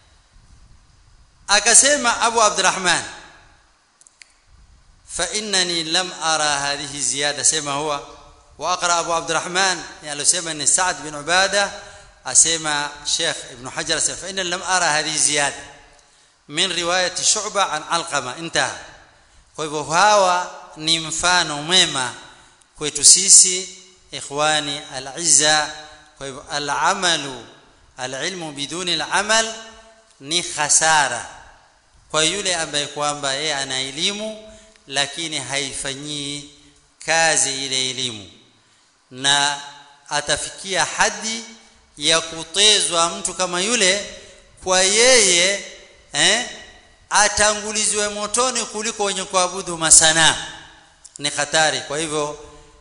akasema Abu Abdurrahman fa innani lam ara hadhihi ziyada sema huwa wa aqra Abu Abdurrahman alosema ni Sa'd bin Ubada asema Sheikh Ibn Hajar asema fa innani lam ara hadhihi ziyada min riwayati Shu'ba an Alqama intaha kwa hivyo hawa ni mfano mwema kwetu sisi ikhwani al-izza kwa hivyo al-amalu alilmu biduni alamal ni khasara kwa yule ambaye kwamba yeye ana elimu lakini haifanyii kazi ile elimu na atafikia hadi ya kutezwa mtu kama yule kwa yeye eh atangulizwe motoni kuliko wenye kuabudu masana ni hatari kwa hivyo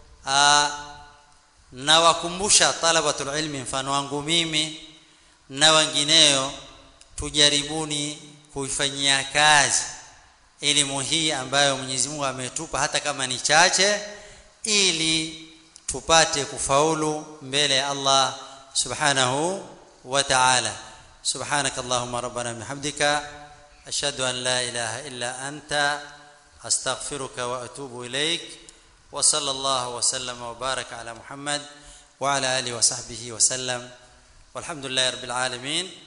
nawakumbusha talabatul ilmi mfano wangu mimi na wengineo tujaribuni kuifanyia kazi elimu hii ambayo Mwenyezi Mungu ametupa hata kama ni chache ili tupate kufaulu mbele ya Allah subhanahu wa ta'ala سبحانك اللهم ربنا بحمدك أشهد أن لا إله إلا أنت أستغفرك وأتوب إليك وصلى الله وسلم وبارك على محمد وعلى آله وصحبه وسلم والحمد لله رب العالمين